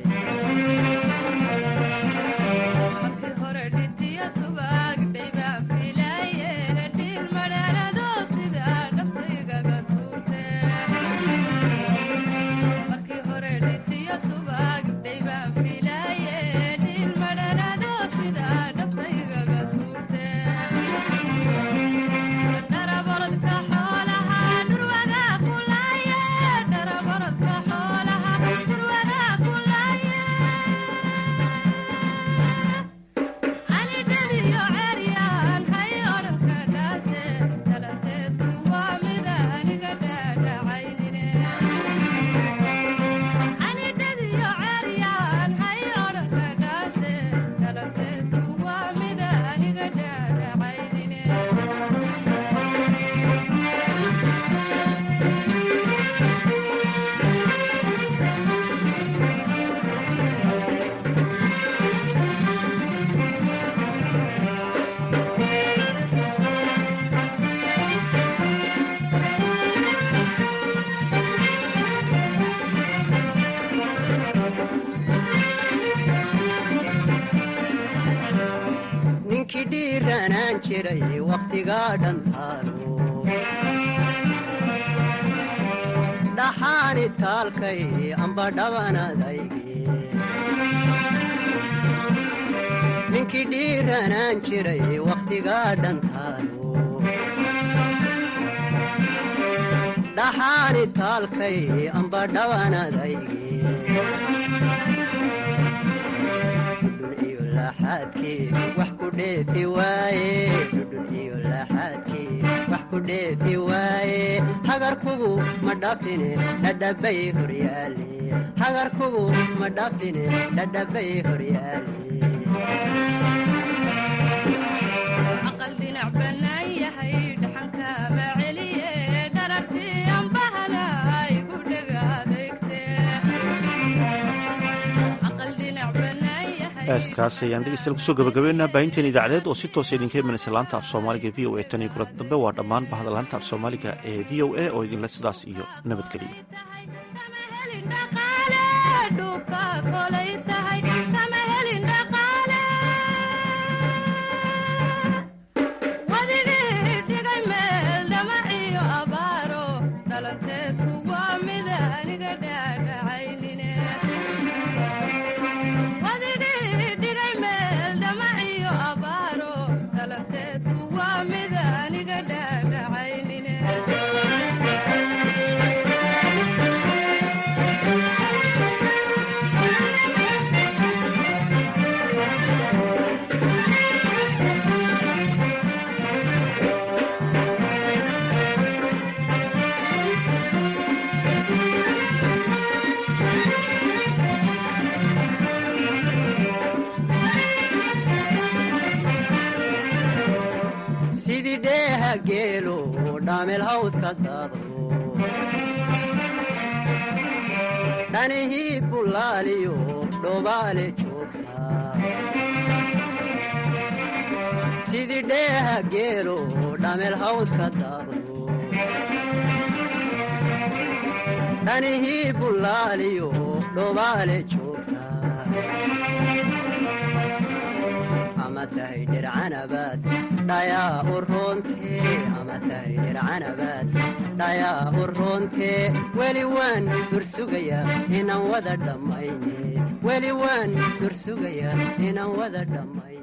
ninkii dhiiranaan jiray wakhtigaa dhantaalo dhaxaani taalkay amba dhabanadayge ninkii dhiiranaan jiray wakhtigaa dhantaalo dhaxaani taalkay amba dhabanadayge laxaadkii wax ku dheefi waaye dhudhun iyo laxaadkii wax ku dheefi waaye hagarkugu ma dhafine dhadhabay horyaale hagarkugu ma dhafine dhadhabay horyaale aqal dhinac bannaan yahay dhaxanka ma celiye dharartii ambahana igu dhega adeegte aqal dhinac bannaan yahay heeskaas ayaan dhegeystayaal kusoo gabagabeynaa baahinteen idaacadeed oo si toosa idinka imanaysa laanta af soomaaliga v o a tan iyo kulanta dambe waa dhammaan bahda laanta af soomaaliga ee v o a oo idinle sidaas iyo nabadgeliya dhulka kolay tahay kama helin dhaqaale wadigii dhigay meel dhamaciyo abaaro dhalanteedku waa mida aniga dhaadhacaynine wadigii dhigay meel dhamaciyo abaaro dhalanteedku waa mida aniga dhaadhacaynine sidii dheeha geelo dhaamel hawdka daado dhanihii bullaaliyo dhobaale joogta sidii dheeha geelo dhaamel hawdka daado dhanihii bullaaliyo dhobaale joogta ama tahay dhircanabaad dhayaa u roontee ama tahay dhircanabaad dhayaa u roontee weli waan dursugayaa inaan wada dhammayne weli waan dursugayaa inaan wada dhammayn